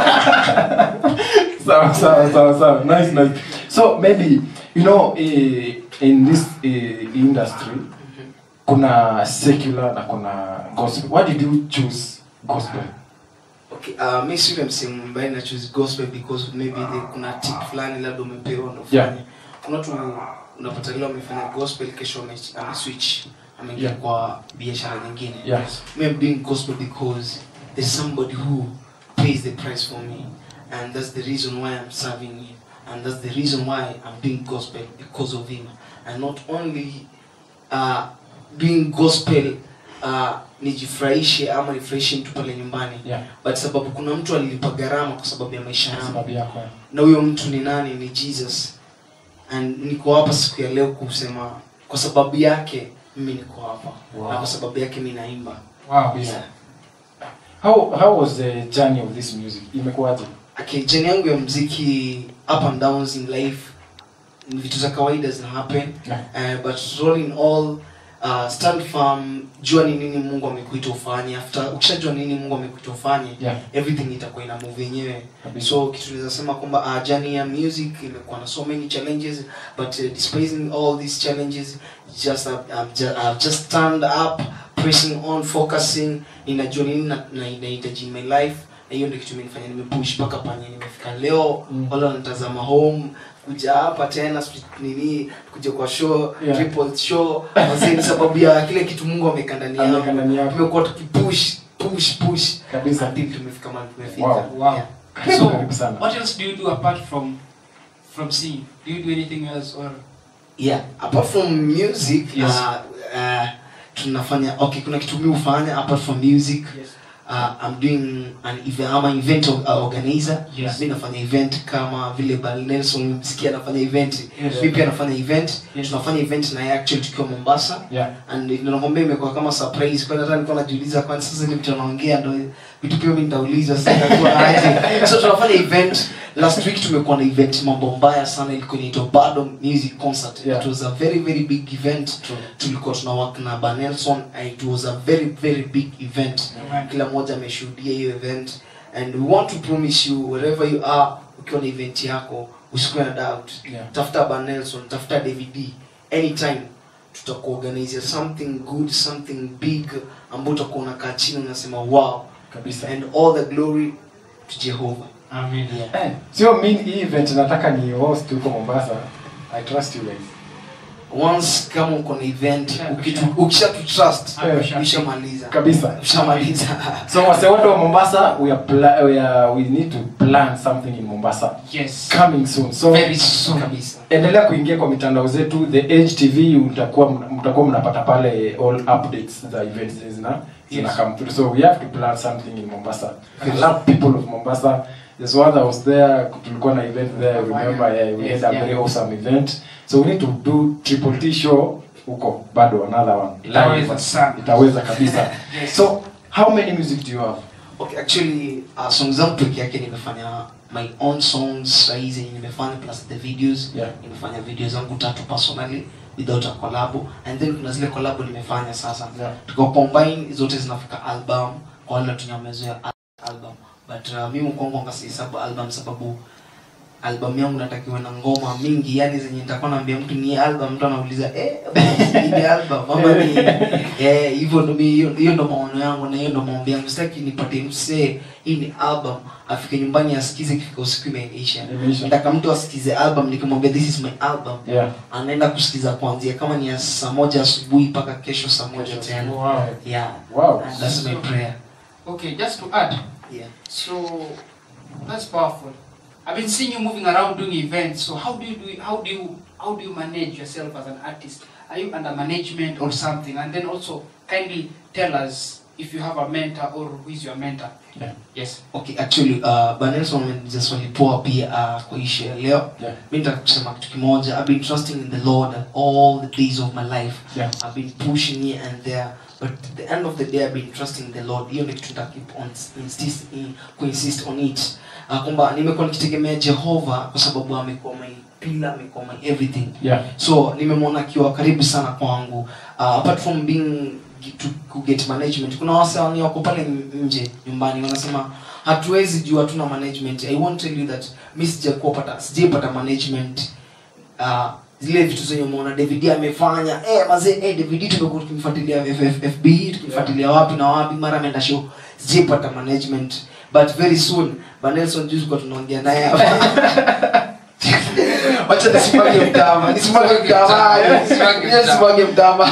sawa sawa sawa sawa nice nice so maybe you know eh, in this eh, industry kuna secular na kuna gospel why did you choose gospel okay uh, mi si yule msemo ambaye na choose gospel because maybe the, kuna tip fulani labda umepewa ndo Yeah. ufanye kuna watu unapata leo amefanya gospel kesho ame- ameswitch ameingia Yeah. kwa biashara nyingine yes me I'm doing gospel because there's somebody who pays the price for me and that's the reason why I'm serving him and that's the reason why I'm doing gospel because of him and not only uh, doing gospel uh, nijifurahishe ama nifurahishe mtu pale nyumbani yeah but sababu kuna mtu alilipa gharama kwa sababu ya maisha yangu sababu yako na huyo mtu ni nani ni jesus and niko hapa siku ya leo kusema kwa sababu yake mimi niko hapa Wow. na kwa sababu yake mi naimba Wow. yeah. how how was the journey of this music imekuwaje okay, jeni yangu ya mziki up and downs in life ni vitu za kawaida zina happen Yeah. uh, but all in all uh, stand firm jua ni nini mungu amekuita ufanye after ukishajua nini mungu amekuita ufanye Yeah. everything itakuwa ina move yenyewe Kabisa. so kitu naweza sema kwamba uh, journey ya music imekuwa na so many challenges but uh, despising all these challenges just uh, I've, just, I've just stand up pressing on focusing ninajua nini na, na inahitaji in my life na hiyo ndio kitu imenifanya nimepush mpaka panye nimefika leo Mm. wale wanatazama home kuja hapa tena sijui nini kuja kwa show Yeah. triple show wazee ni sababu ya kile kitu mungu ameweka ndani Ameweka ndani yangu yako. tumekuwa tukipush push push kabisa until tumefika mahali tumefika Wow. Wow. Yeah. So, Karibu sana. what else do you do apart from from singing? Do you do anything else or yeah apart from music Yes. uh, uh, tunafanya okay kuna kitu mi hufanya apart from music yes? uh, I'm doing an event I'm an event or- uh, organizer Yes. mi nafanya event kama vile Bal Nelson msikia anafanya event Yes. mi pia nafanya event Yes. tunafanya event na yeye actually tukiwa Mombasa yeah and nakwambia imekuwa kama surprise kwani hata nilikuwa najiuliza kwani sasa ni mtu anaongea ndo vitu pia mimi nitauliza sasa itakuwa aje so tunafanya event last week tumekuwa na event mambo mbaya sana ilikuwa inaitwa Bado Music Concert Yeah. it was a very very big event True. tulikuwa tuna work na Banelson and it was a very very big event Amen. kila mmoja ameshuhudia hiyo event and we want to promise you wherever you are ukiwa na event yako usikuwe na doubt Yeah. tafuta Banelson tafuta DVD anytime tutakuorganize something good something big ambao utakuwa unakaa chini unasema wow kabisa and all the glory to Jehovah Amen. Eh, sio mi hii event nataka ni host huko Mombasa I trust you guys once kama uko na event Usha- ukitu- usha- ukisha tu trust Ah, usha- ushamaliza kabisa ushamaliza so wase wote wa Mombasa we are pla- we are we need to plan something in Mombasa Yes. coming soon so Very soon. kabisa endelea kuingia kwa mitandao zetu the Edge TV mtakuwa mtakuwa mnapata pale all updates za events zina zina Yes. come through so we have to plan something in Mombasa I love people of Mombasa there's one that was there tulikuwa na event there remember yeah, we Yes, had a yeah. very awesome event so we need to do triple T show huko bado another one Itaweza sana. itaweza kabisa Yes. so how many music do you have okay actually uh, songs zangu peke yake nimefanya my own songs sahizi nimefanya plus the videos Yeah. nimefanya video zangu tatu personally without a collab and then kuna zile collab nimefanya sasa Yeah. tuko combine zote zinafika album kwa wale tunyamezoea album but uh, mimi kwangu ngasihesabu album sababu album yangu natakiwa na ngoma mingi yani zenye nitakuwa naambia mtu ni album mtu anauliza eh basi, ni album ama ni eh hivyo ndo mi- hiyo hiyo ndo maono yangu na hiyo ndo maombi yangu sitaki nipate msee hii ni album afike nyumbani asikize kifika usiku imeisha Imeisha. nataka mtu asikize album nikimwambia this is my album Yeah. anaenda kusikiza kuanzia kama ni ya saa moja asubuhi mpaka kesho saa moja tena Wow. yeah Wow. And that's my prayer Okay, just to add, yeah so that's powerful. I've been seeing you moving around doing events. So how do you do? How do you how do you manage yourself as an artist? Are you under management or something? And then also kindly tell us if you have a mentor or who is your mentor. Yeah. Yes. okay actually uh, banelson ameniuliza swali poa pia uh, kwa ishu ya leo Yeah. mi nitaka kusema kitu kimoja i've been trusting in the lord all the days of my life Yeah. i've been pushing here and there but at the end of the day i've been trusting the lord hiyo ndio kitu nita keep on insist, in, kuinsist on it uh, kwamba nimekuwa nikitegemea jehova kwa sababu amekuwa my pillar amekuwa my everything Yeah. so nimemwona akiwa karibu sana kwangu uh, apart from being to, to get management kuna wasani wako pale nje nyumbani wanasema hatuwezi juu hatuna management i won't tell you that mi sijakuwa pata sijaipata management uh, zile vitu zenye umeona david amefanya eh mazee eh david tumekuwa tukimfuatilia F- FB tukimfuatilia wapi na wapi mara ameenda show sijaipata management but very soon banelson juzi kwa tunaongea naye hapa wacha nisimage mtama nisimage mtama nisimage mtama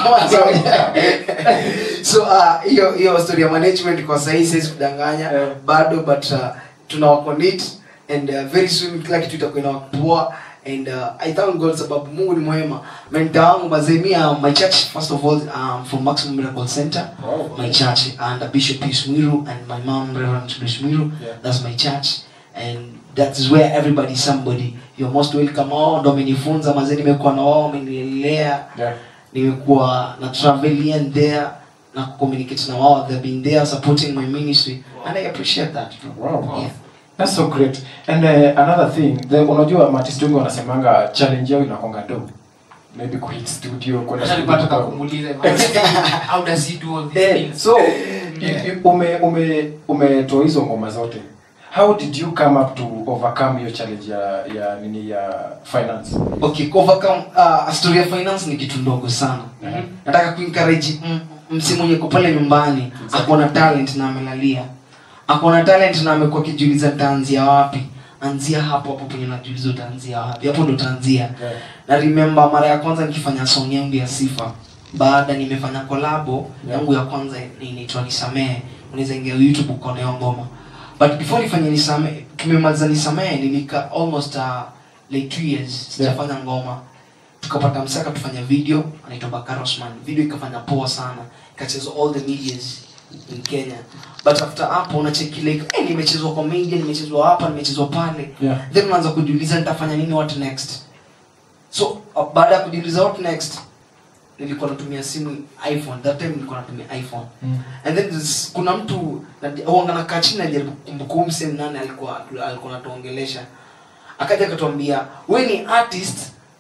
so uh, hiyo hiyo story ya management kwa sahii siwezi kudanganya Yeah. bado but uh, tuna work on it and uh, very soon kila kitu itakuwa inapoa and uh, i thank god sababu mungu ni mwema mentor wangu mazemia my church first of all um, from maximum miracle center Wow. my church and uh, bishop Pius Mwiru and my mom reverend Grace Mwiru Yeah. that's my church and that is where everybody is somebody you're most welcome wao ndo amenifunza mazee nimekuwa na wao wamenilea Yeah. nimekuwa na travel here and there na communicate na wao they've been there supporting my ministry and i appreciate that bro. Wow. yeah. That's so great. And uh, another thing, the, unajua artist wengi wanasemanga challenge yao inakonga do. Maybe kuhit studio kwenda Sasa studio nilikuwa nataka kutoka- kumuuliza how does he do all these Eh, things? so Yeah. you- you- ume ume umetoa hizo ngoma zote. How did you come up to overcome your challenge ya ya nini ya finance? okay overcome uh, story ya finance ni kitu ndogo sana Mhm. nataka kuencourage m- msi mwenye ko pale nyumbani ako na talent na amelalia ako na talent na amekuwa akijiuliza taanzia wapi anzia hapo hapo penye najiuliza utaanzia wapi hapo ndo utaanzia Yeah. na remember mara ya kwanza nikifanya song yangu ya sifa baada nimefanya kolabo Yeah. yangu ya kwanza inaitwa nisamehe unaweza ingia youtube ukaona hiyo ngoma but before nifanye nisamehe tumemaliza nisamehe nilika almost uh, like two years sijafanya ngoma tukapata msaka tufanya video anaitwa bakarosman video ikafanya poa sana ikachezwa all the medias in kenya but after hapo unacheki like eh, nimechezwa kwa media nimechezwa hapa nimechezwa pale Yeah. then unaanza kujiuliza nitafanya nini what next so uh, baada ya kujiuliza what next nilikuwa natumia simu iphone that time nilikuwa natumia iphone Mm. and then this, kuna mtu huanga nakaa chini najaribu kumbukumbu sehemu nani alikuwa alikuwa natuongelesha akaja akatuambia we ni artist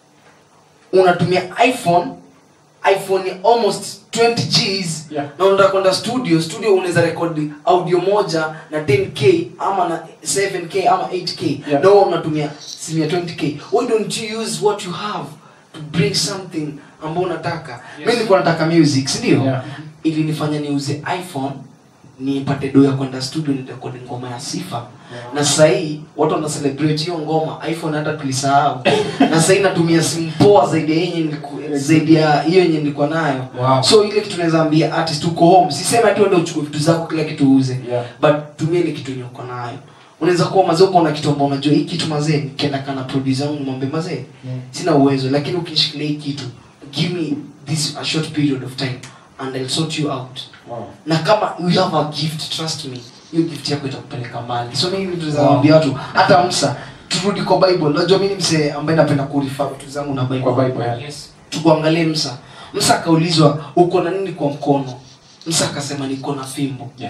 unatumia iphone iphone ni almost 20 gs Yeah. na unataka kwenda studio studio unaweza rekodi audio moja na 10k ama na 7k ama 8k Yeah. na wewe unatumia simu ya 20k why don't you use what you have to bring something ambao unataka Yes. mi nilikuwa nataka music si ndio Yeah. ilinifanya niuze iphone nipate do ya kwenda studio nirekodi ngoma ya sifa Yeah. na sahii watu wana celebrate hiyo ngoma iphone hata tulisahau na sahii natumia simu poa zaidi ya yenye niliku- zaidi ya hiyo yenye nilikuwa nayo Wow. so ile kitu naweza ambia artist uko home sisema tu ende uchukue vitu zako kila kitu uuze Yeah. but tumia ile kitu yenye uko nayo unaweza kuwa mazee uko na kitu ambao unajua hii kitu mazee nikienda kana producer wangu nimwambie mazee Mm. sina uwezo lakini ukinishikilia hii kitu give me this a short period of time and I'll sort you out Wow. na kama you have a gift trust me hiyo gift yako itakupeleka mbali so mimi vitu za Wow. waambia watu hata msa turudi kwa bible unajua mimi ni msee ambaye napenda kurifa vitu zangu na bible Kwa Bible, yeah. Yes. tukuangalie msa msa akaulizwa uko na nini kwa mkono msa akasema niko na fimbo Yeah.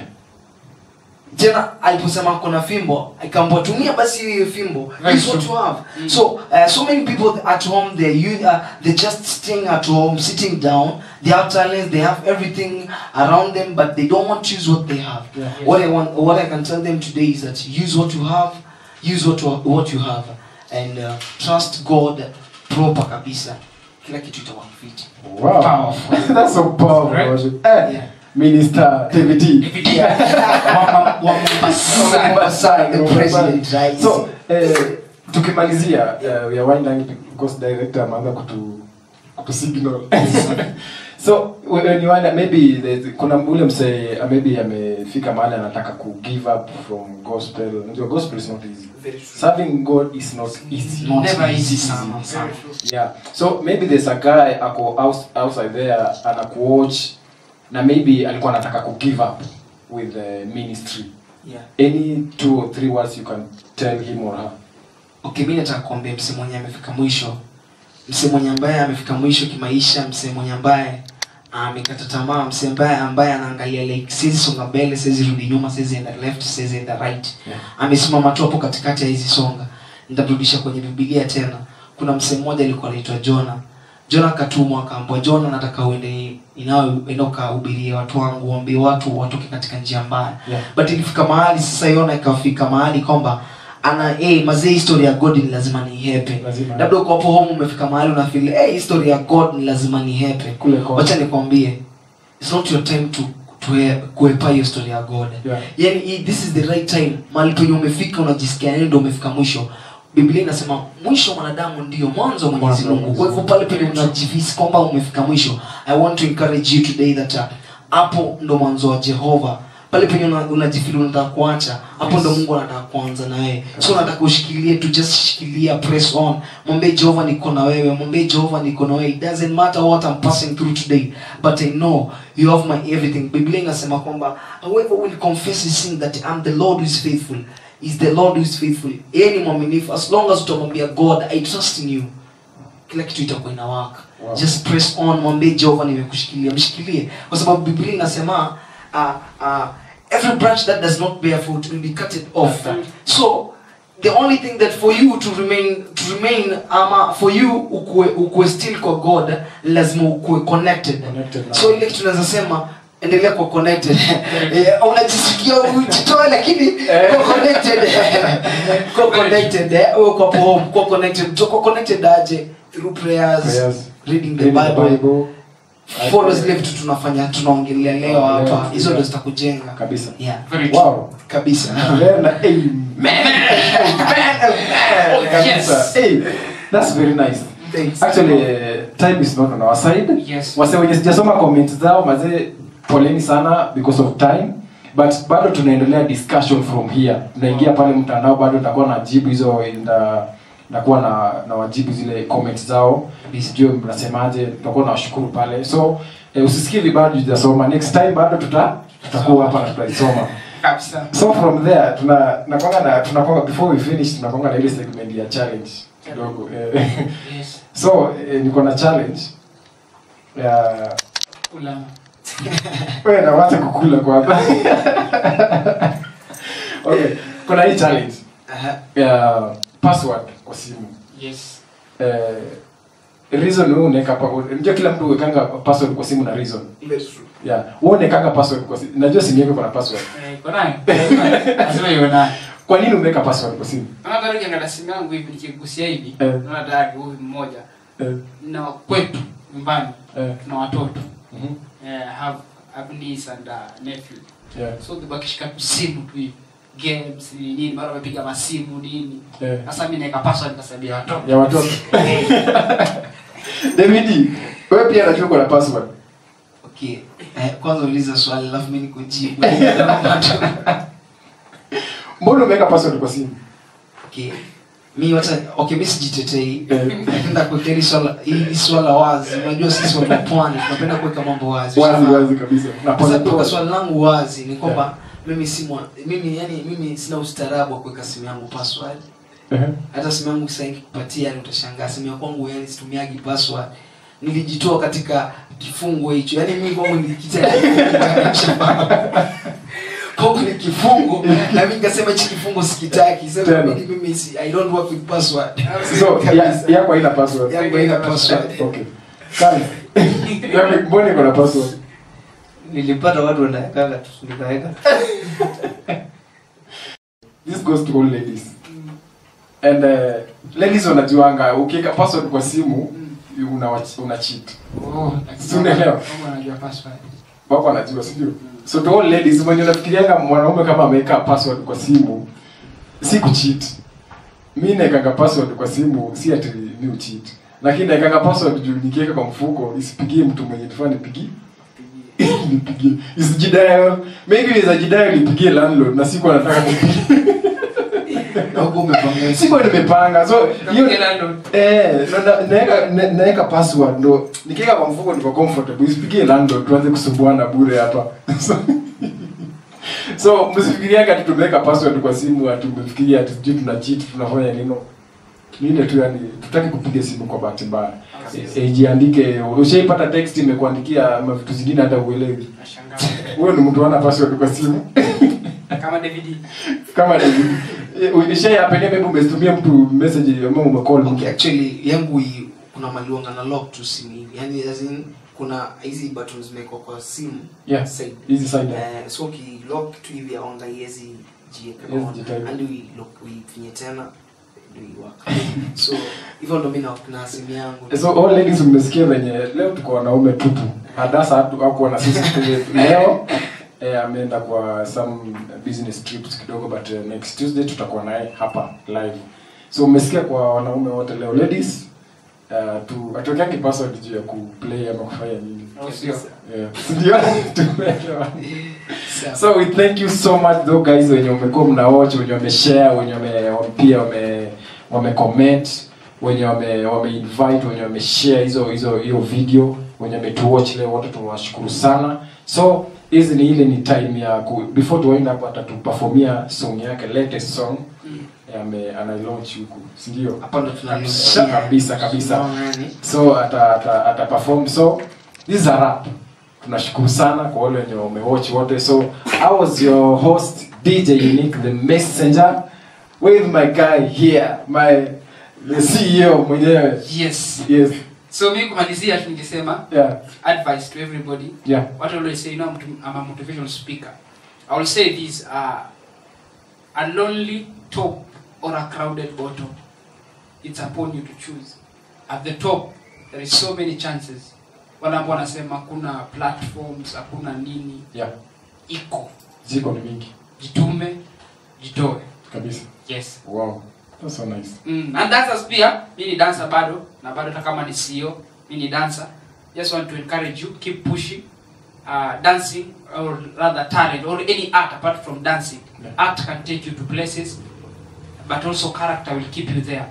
tena aliposema ako na fimbo akaambwa tumia basi hiyo fimbo Very Use what true. you have Mm. so uh, so many people at home they you uh, they just staying at home sitting down they have talents they have everything around them but they don't want to use what they have Yeah. what i want what i can tell them today is that use what you have use what you, what you have and uh, trust god proper kabisa kila kitu itakuwa fit Wow. Powerful. That's so powerful. Right? worship. Eh, Yeah. Minister David D. Wa- wa Mombasa. Mombasa, The president, right? So, eh, tukimalizia uh, we are winding because director ameanza kutu kutu signal so when you wonder maybe there's- kuna ule msee uh, maybe amefika mahali anataka ku give up from gospel unajua gospel is not easy Very true. serving god is not easy Not Never easy easy. sana, sana. yeah so maybe there's a guy ako outs- outside there anakuwatch na maybe alikuwa anataka ku give up with the ministry Yeah. any two or three words you can tell him or her okay mi nataka kuambia mse mwenye amefika mwisho mse mwenye ambaye amefika mwisho kimaisha mse mwenye ambaye amekata tamaa mse ambaye ambaye anaangalia like siwezi songa mbele siwezi rudi nyuma siwezi enda left siwezi enda right Yeah. amesimama tu hapo katikati ya hizi songa nitarudisha kwenye bibilia tena kuna mse mmoja alikuwa anaitwa jona jona akatumwa akaambwa jona nataka uende inao enda ukahubirie watu wangu waambie watu watoke katika njia mbaya Yeah. but ilifika mahali sasa yona ikafika mahali kwamba ana hey, mazee history ya god ni lazima nihepe Lazima. labda uko hapo home umefika mahali unafeel hey, history ya god ni lazima nihepe Kule kwa- wacha nikwambie it's not your time to to he- kuhepa hiyo story ya god Yeah. yani hii- this is the right time mahali penye umefika unajisikia yani ndio umefika mwisho biblia inasema mwisho wa mwanadamu ndio mwanzo wa mwenyezi Mwanzo wa mungu Mwenyezi kwa hivyo pale penye unajihisi kwamba umefika mwisho i want to encourage you today that uh, hapo ndo mwanzo wa jehova pale penye una- unajifili unataka kuacha hapo ndo mungu anataka kuanza na wewe so nataka ushikilie tu just shikilia press on mwambie jehova niko na wewe mwambie jehova niko na wewe it doesn't matter what i'm passing through today but i know you have my everything biblia inasema kwamba whoever will confess his sin that i'm the lord who is faithful is the lord who is faithful yeye ni mwaminifu as long as utamwambia god i trust in you kila kitu itakuwa inawaka Wow. just press on mwambie jehova nimekushikilia mshikilie kwa sababu biblia inasema uh, uh, every branch that does not bear fruit will be cut it off so the only thing that for you to remain to remain ama for you ukue, ukue still kwa god lazima ukue connected, Connected na- so ile kitu tunaweza sema endelea kuwa connected Eh, unajisikia ujitoe lakini kuwa connected kuwa connected eh, uwe kwa home kuwa connected kuwa connected aje through prayers, Prayers. reading the Reading the bible, Bible. follow zile vitu tunafanya tunaongelea leo hapa Yeah. hizo ndo zitakujenga kabisa yeah Very true. wow kabisa Amen na amen. Oh, Kabisa. yes. Hey, that's very nice Thanks. actually uh, time is not on our side Yes. wase wenye sijasoma comments zao mazee poleni sana because of time but bado tunaendelea discussion from here tunaingia pale mtandao bado tutakuwa na jibu hizo nda nakuwa na na wajibu zile comments zao sijue mnasemaje tutakuwa na washukuru pale so eh, usisikie vibaya tujasoma next time bado tuta tutakuwa hapa na tutaisoma Kabisa. so from there tuna nakwanga na tunakwanga before we finish tunakwanga na ile segment ya challenge kidogo eh, Yes. so eh, niko na challenge ya Ula. wewe na wacha kukula kwanza okay kuna hii challenge Aha. ya password kwa simu Yes. eh, reason wewe unaweka pa unajua kila mtu uwekanga password kwa simu na reason yeah wewe unawekanga password kwa simu najua simu yako iko na password Eh, iko nayo. Lazima iwe nayo. kwa nini umeweka password kwa simu Naona tayari ukiangalia simu yangu hivi nikigusia hivi, Eh. naona tayari huyu mmoja eh, na kwetu nyumbani eh, tuna watoto. mhm, Eh, have have niece and uh, nephew. yeah, So ukibakishika tu simu tu hivi. Games ni nini, mara wamepiga masimu nini. eh. Sasa mimi naweka password nikasabia watoto. ya watoto David wewe pia najua uko na password okay eh, kwanza uliza swali alafu mi nikujibu mbona umeweka password kwa simu okay mi wacha okay mi sijitetei Eh. napenda kuweka hili swala hili swala wazi unajua sisi watu wa pwani tunapenda kuweka mambo wazi wazi Ushafahamu? wazi kabisa na Sasa pole kuweka pole swali langu wazi ni kwamba mimi si mwa- mimi yani mimi sina ustaarabu wa kuweka simu yangu password Eh, hata simu yangu sasa nikikupatia yani utashangaa simu ya kwangu yani situmiagi password nilijitoa katika kifungo hicho yani mimi kwangu nilikita kwangu ni kifungo na mimi nikasema hichi kifungo sikitaki sasa Tena. mimi mimi si, i don't work with password so ya- Kabisa. yako haina password yangu haina password okay kani Yaani, mbona iko na password nilipata watu wanawekaga tu nikaweka this goes to all ladies and uh, ladies wanajuanga ukiweka password kwa simu una una cheat Oh, lakini Si unaelewa? kama unajua password. wako wanajua sijui so to all ladies mwenye unafikirianga mwanaume kama ameweka password kwa simu si kucheat mi naekanga password kwa simu si ati mi ucheat lakini naekanga password juu nikiweka kwa mfuko isipigie mtu mwenye tufaa nipigie nipigie isijidial maybe inaweza jidial nipigie landlord na siku anataka kupigia Na huko umepanga siko nimepanga so hiyo Kila ndo- eh ndo na- naeka na- naeka password ndo nikiweka kwa mfuko niko comfortable isipigie landlord tuanze kusumbuana bure hapa so, so msifikiriaga ati tumeweka password kwa simu ati mmefikiria ati sijui tuna cheat tunafanya nino ni ile tu yani tutaki kupiga simu kwa bahati mbaya Kabisa. e, jiandike ushaipata text imekuandikia ma vitu zingine hata uelewi Nashangaa. huyo ni mtu ana password kwa simu Kama David. kama ishaiapenia maybe umetumia mtu message ama umecall okay, actually yangu i- kuna maliwanga na lock tu simu hivi yani as in kuna hizi buttons zimewekwa kwa simu Yeah. side hizi side Eh, so ukilock tu hivi aonga iwezi jieka Yes, on. jitaibu. hadi uilock- uifinye tena ndio iwaka so hivyo ndo mi na- na simu yangu so all ladies mmesikia venye leo tuko wanaume tupu hadasa hakuwa na sisi leo eh, ameenda kwa some business trips kidogo but uh, next tuesday tutakuwa naye hapa live so mmesikia kwa wanaume wote leo ladies uh, tu atuwekeangi password juu ya kuplay ama kufanya nini Au sio? Yeah. Ndio tumeelewa. Sawa. so we thank you so much though guys wenye umekuwa mnawatch wenye wameshare wenye wame wame- pia wame wame comment wenye wame wame invite wenye wameshare hizo hizo hiyo video wenye wametuwatch leo wote tunawashukuru sana so hizi ni ile ni time ya ku, before to wind up atatuperformia song yake latest song ame ana launch huku si ndio hapa ndo kabisa kabisa kabisa tunani so ata, ata, ata perform so this is a rap tunashukuru sana kwa wale wenye wamewatch wote so i was your host dj unique the messenger with my guy here my the ceo mwenyewe Yes. yes So mimi kumalizia tu ningesema yeah advice to everybody. yeah What I always say, you know, I'm, to- I'm a motivational speaker. I will say this: uh, a lonely top or a crowded bottom. It's upon you to choose. At the top, there is so many chances. Wale ambao wanasema kuna platforms, hakuna nini, yeah iko. ziko ni mingi Jitume, jitoe. kabisa Yes. wow that's so nice Mm, and dancers pia, mi ni dancer bado na bado hata kama ni CEO, mi ni dancer. Just want to encourage you keep pushing uh, dancing or rather talent or any art apart from dancing. Yeah. Art can take you to places but also character will keep you there.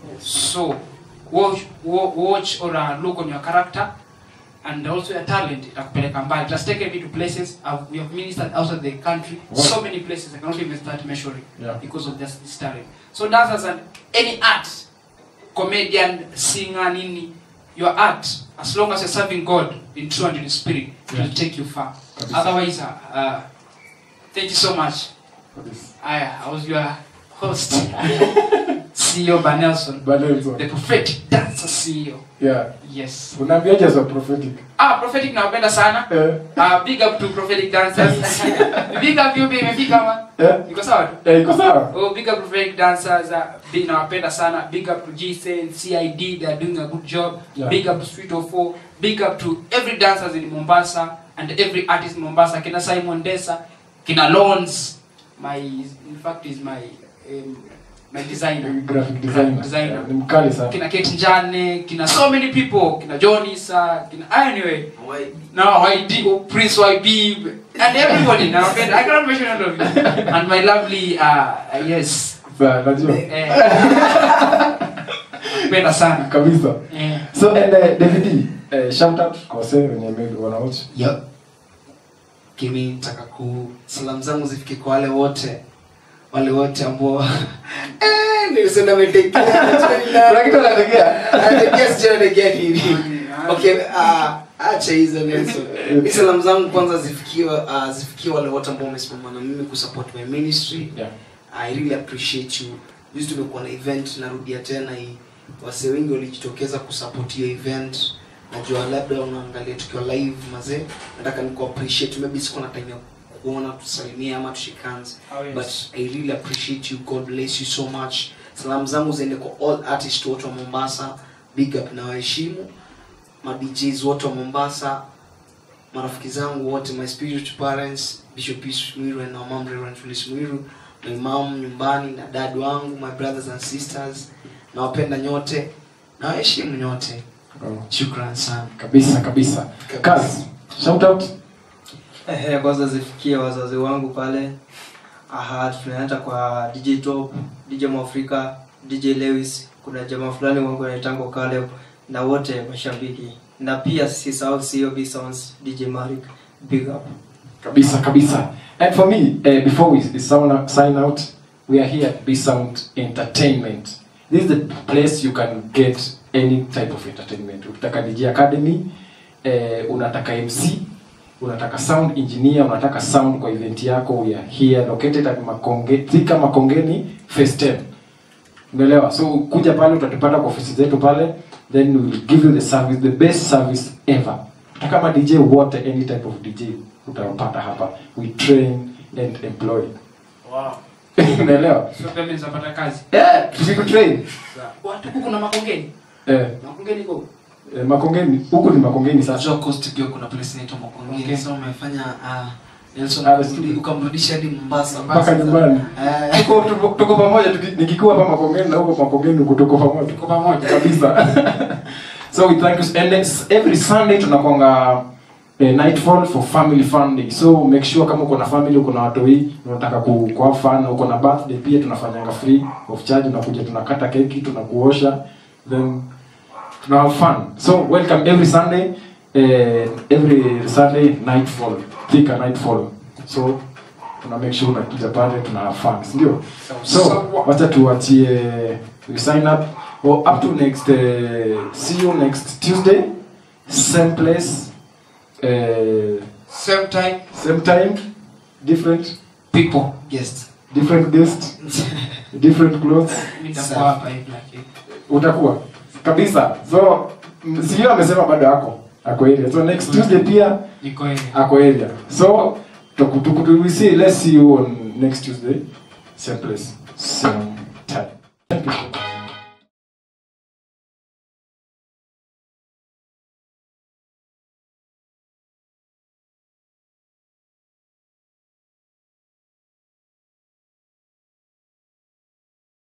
So watch, wa- watch or uh, look on your character and also your talent itakupeleka mbali. It has taken me to places I've, we have ministered outside the country. Wow. So many places I cannot even start measuring Yeah. because of this, this talent. So dancers and any art, comedian, singer, nini, your art, as long as you're serving God in true and in spirit, it will Yeah. take you far. Kabisa. Otherwise, uh, uh, thank you so much. kabisa I, I was your host, CEO Banelson, but also the prophetic dancer CEO. yeah Yes. unaambiaje za prophetic Ah, prophetic nawapenda sana. eh Uh, big up to prophetic dancers. big up you baby, imefika ma. eh Iko sawa tu? eh iko sawa Oh, big up to prophetic dancers. Uh, big nawapenda sana. Big up to GSN, CID, they are doing a good job. Yeah. Big up to Street of Four. Big up to every dancers in Mombasa and every artist in Mombasa. Kina Simon Desa, Kina Lons. My, in fact, is my um, my designer. graphic designer Designer. ni mkali sana Kina Kate Njane, kina so many people, kina Johnny Sa, kina anyway. Why? Now YD, oh, Prince YB, and everybody. Now, okay, I cannot mention all of you. And my lovely, uh, uh, yes, Sawa, najua eh, penda sana. kabisa Eh, so and uh, david uh, shout out kwa wase wenye maybe wanawatch Yep. Kimi nataka ku salamu zangu zifike kwa wale wote wale wote ambao eh nilisema nimetekea kuna kitu anategea anategea sijui anategea nini okay ah acha hizo Nelson Hizi salamu zangu kwanza zifikie uh, zifikie wale wote ambao wamesimama na mimi kusupport my ministry yeah I really appreciate you. Juzi tumekuwa na event, narudia tena hii. Wase wengi walijitokeza kusupport hiyo event. Najua labda unaangalia tukiwa live mazee. Nataka niku appreciate. Maybe siko na time ya kuona tusalimie ama tushikane. Oh, yes. But I really appreciate you. God bless you so much. salamu zangu ziende kwa all artist wote wa mombasa big up na waheshimu ma DJs wote wa mombasa marafiki zangu wote my spiritual parents bishop Yusuf mwiru and my mom reverend Phyllis mwiru my mom nyumbani na dad wangu my brothers and sisters nawapenda nyote nawaheshimu nyote Oh, shukran sana kabisa kabisa kazi shout out Ehe, kwanza zifikie wazazi wangu pale aha tunaenda kwa dj top dj mwafrika dj lewis kuna jamaa fulani wangu anaitangwa Caleb na wote mashabiki na pia sisahau cob sounds dj marik big up kabisa kabisa and for me uh, before we sound, sign out we are here at b sound entertainment this is the place you can get any type of entertainment ukitaka dj academy uh, unataka mc unataka sound engineer unataka sound kwa event yako we are here located at makonge thika makongeni phase 10 umeelewa so kuja pale utatupata kwa ofisi zetu pale then we will give you the service the best service ever hata kama dj wote any type of dj utawapata hapa we train and employ Wow. unaelewa So pia mimi nitapata kazi. eh tusiku train Watu huku kuna makongeni. eh, Makongeni go. eh makongeni huku ni makongeni sasa Najua Coast pia kuna place inaitwa Makongeni. Okay. Sasa umefanya ah Nelson Ah, kurudi- ukamrudisha hadi Mombasa. mpaka nyumbani Eh, tuko tuko, tuko pamoja tuki- nikikuwa hapa makongeni na huko makongeni huko tuko pamoja Tuko pamoja. kabisa so we thank you and next, every sunday tunakwanga eh, nightfall for family fun day so make sure kama uko na family uko na watoi unataka ku ku have fun uko na birthday pia tunafanyanga free of charge unakuja tunakata keki tunakuosha then tuna have fun so welcome every sunday eh, every sunday nightfall thika nightfall so tuna make sure unakuja pale tuna have fun si ndio so wacha tuachie we sign up well, up to next uh, see you next tuesday same place uh, Same time. same time different people guest. different guest different clothes Mimi nitakuwa hapa hivi lakini. utakuwa kabisa so m- sio amesema bado ako ako area so next tuesday pia Niko hivi. ako area so tuku- tuku- we see let's see you on next tuesday same place same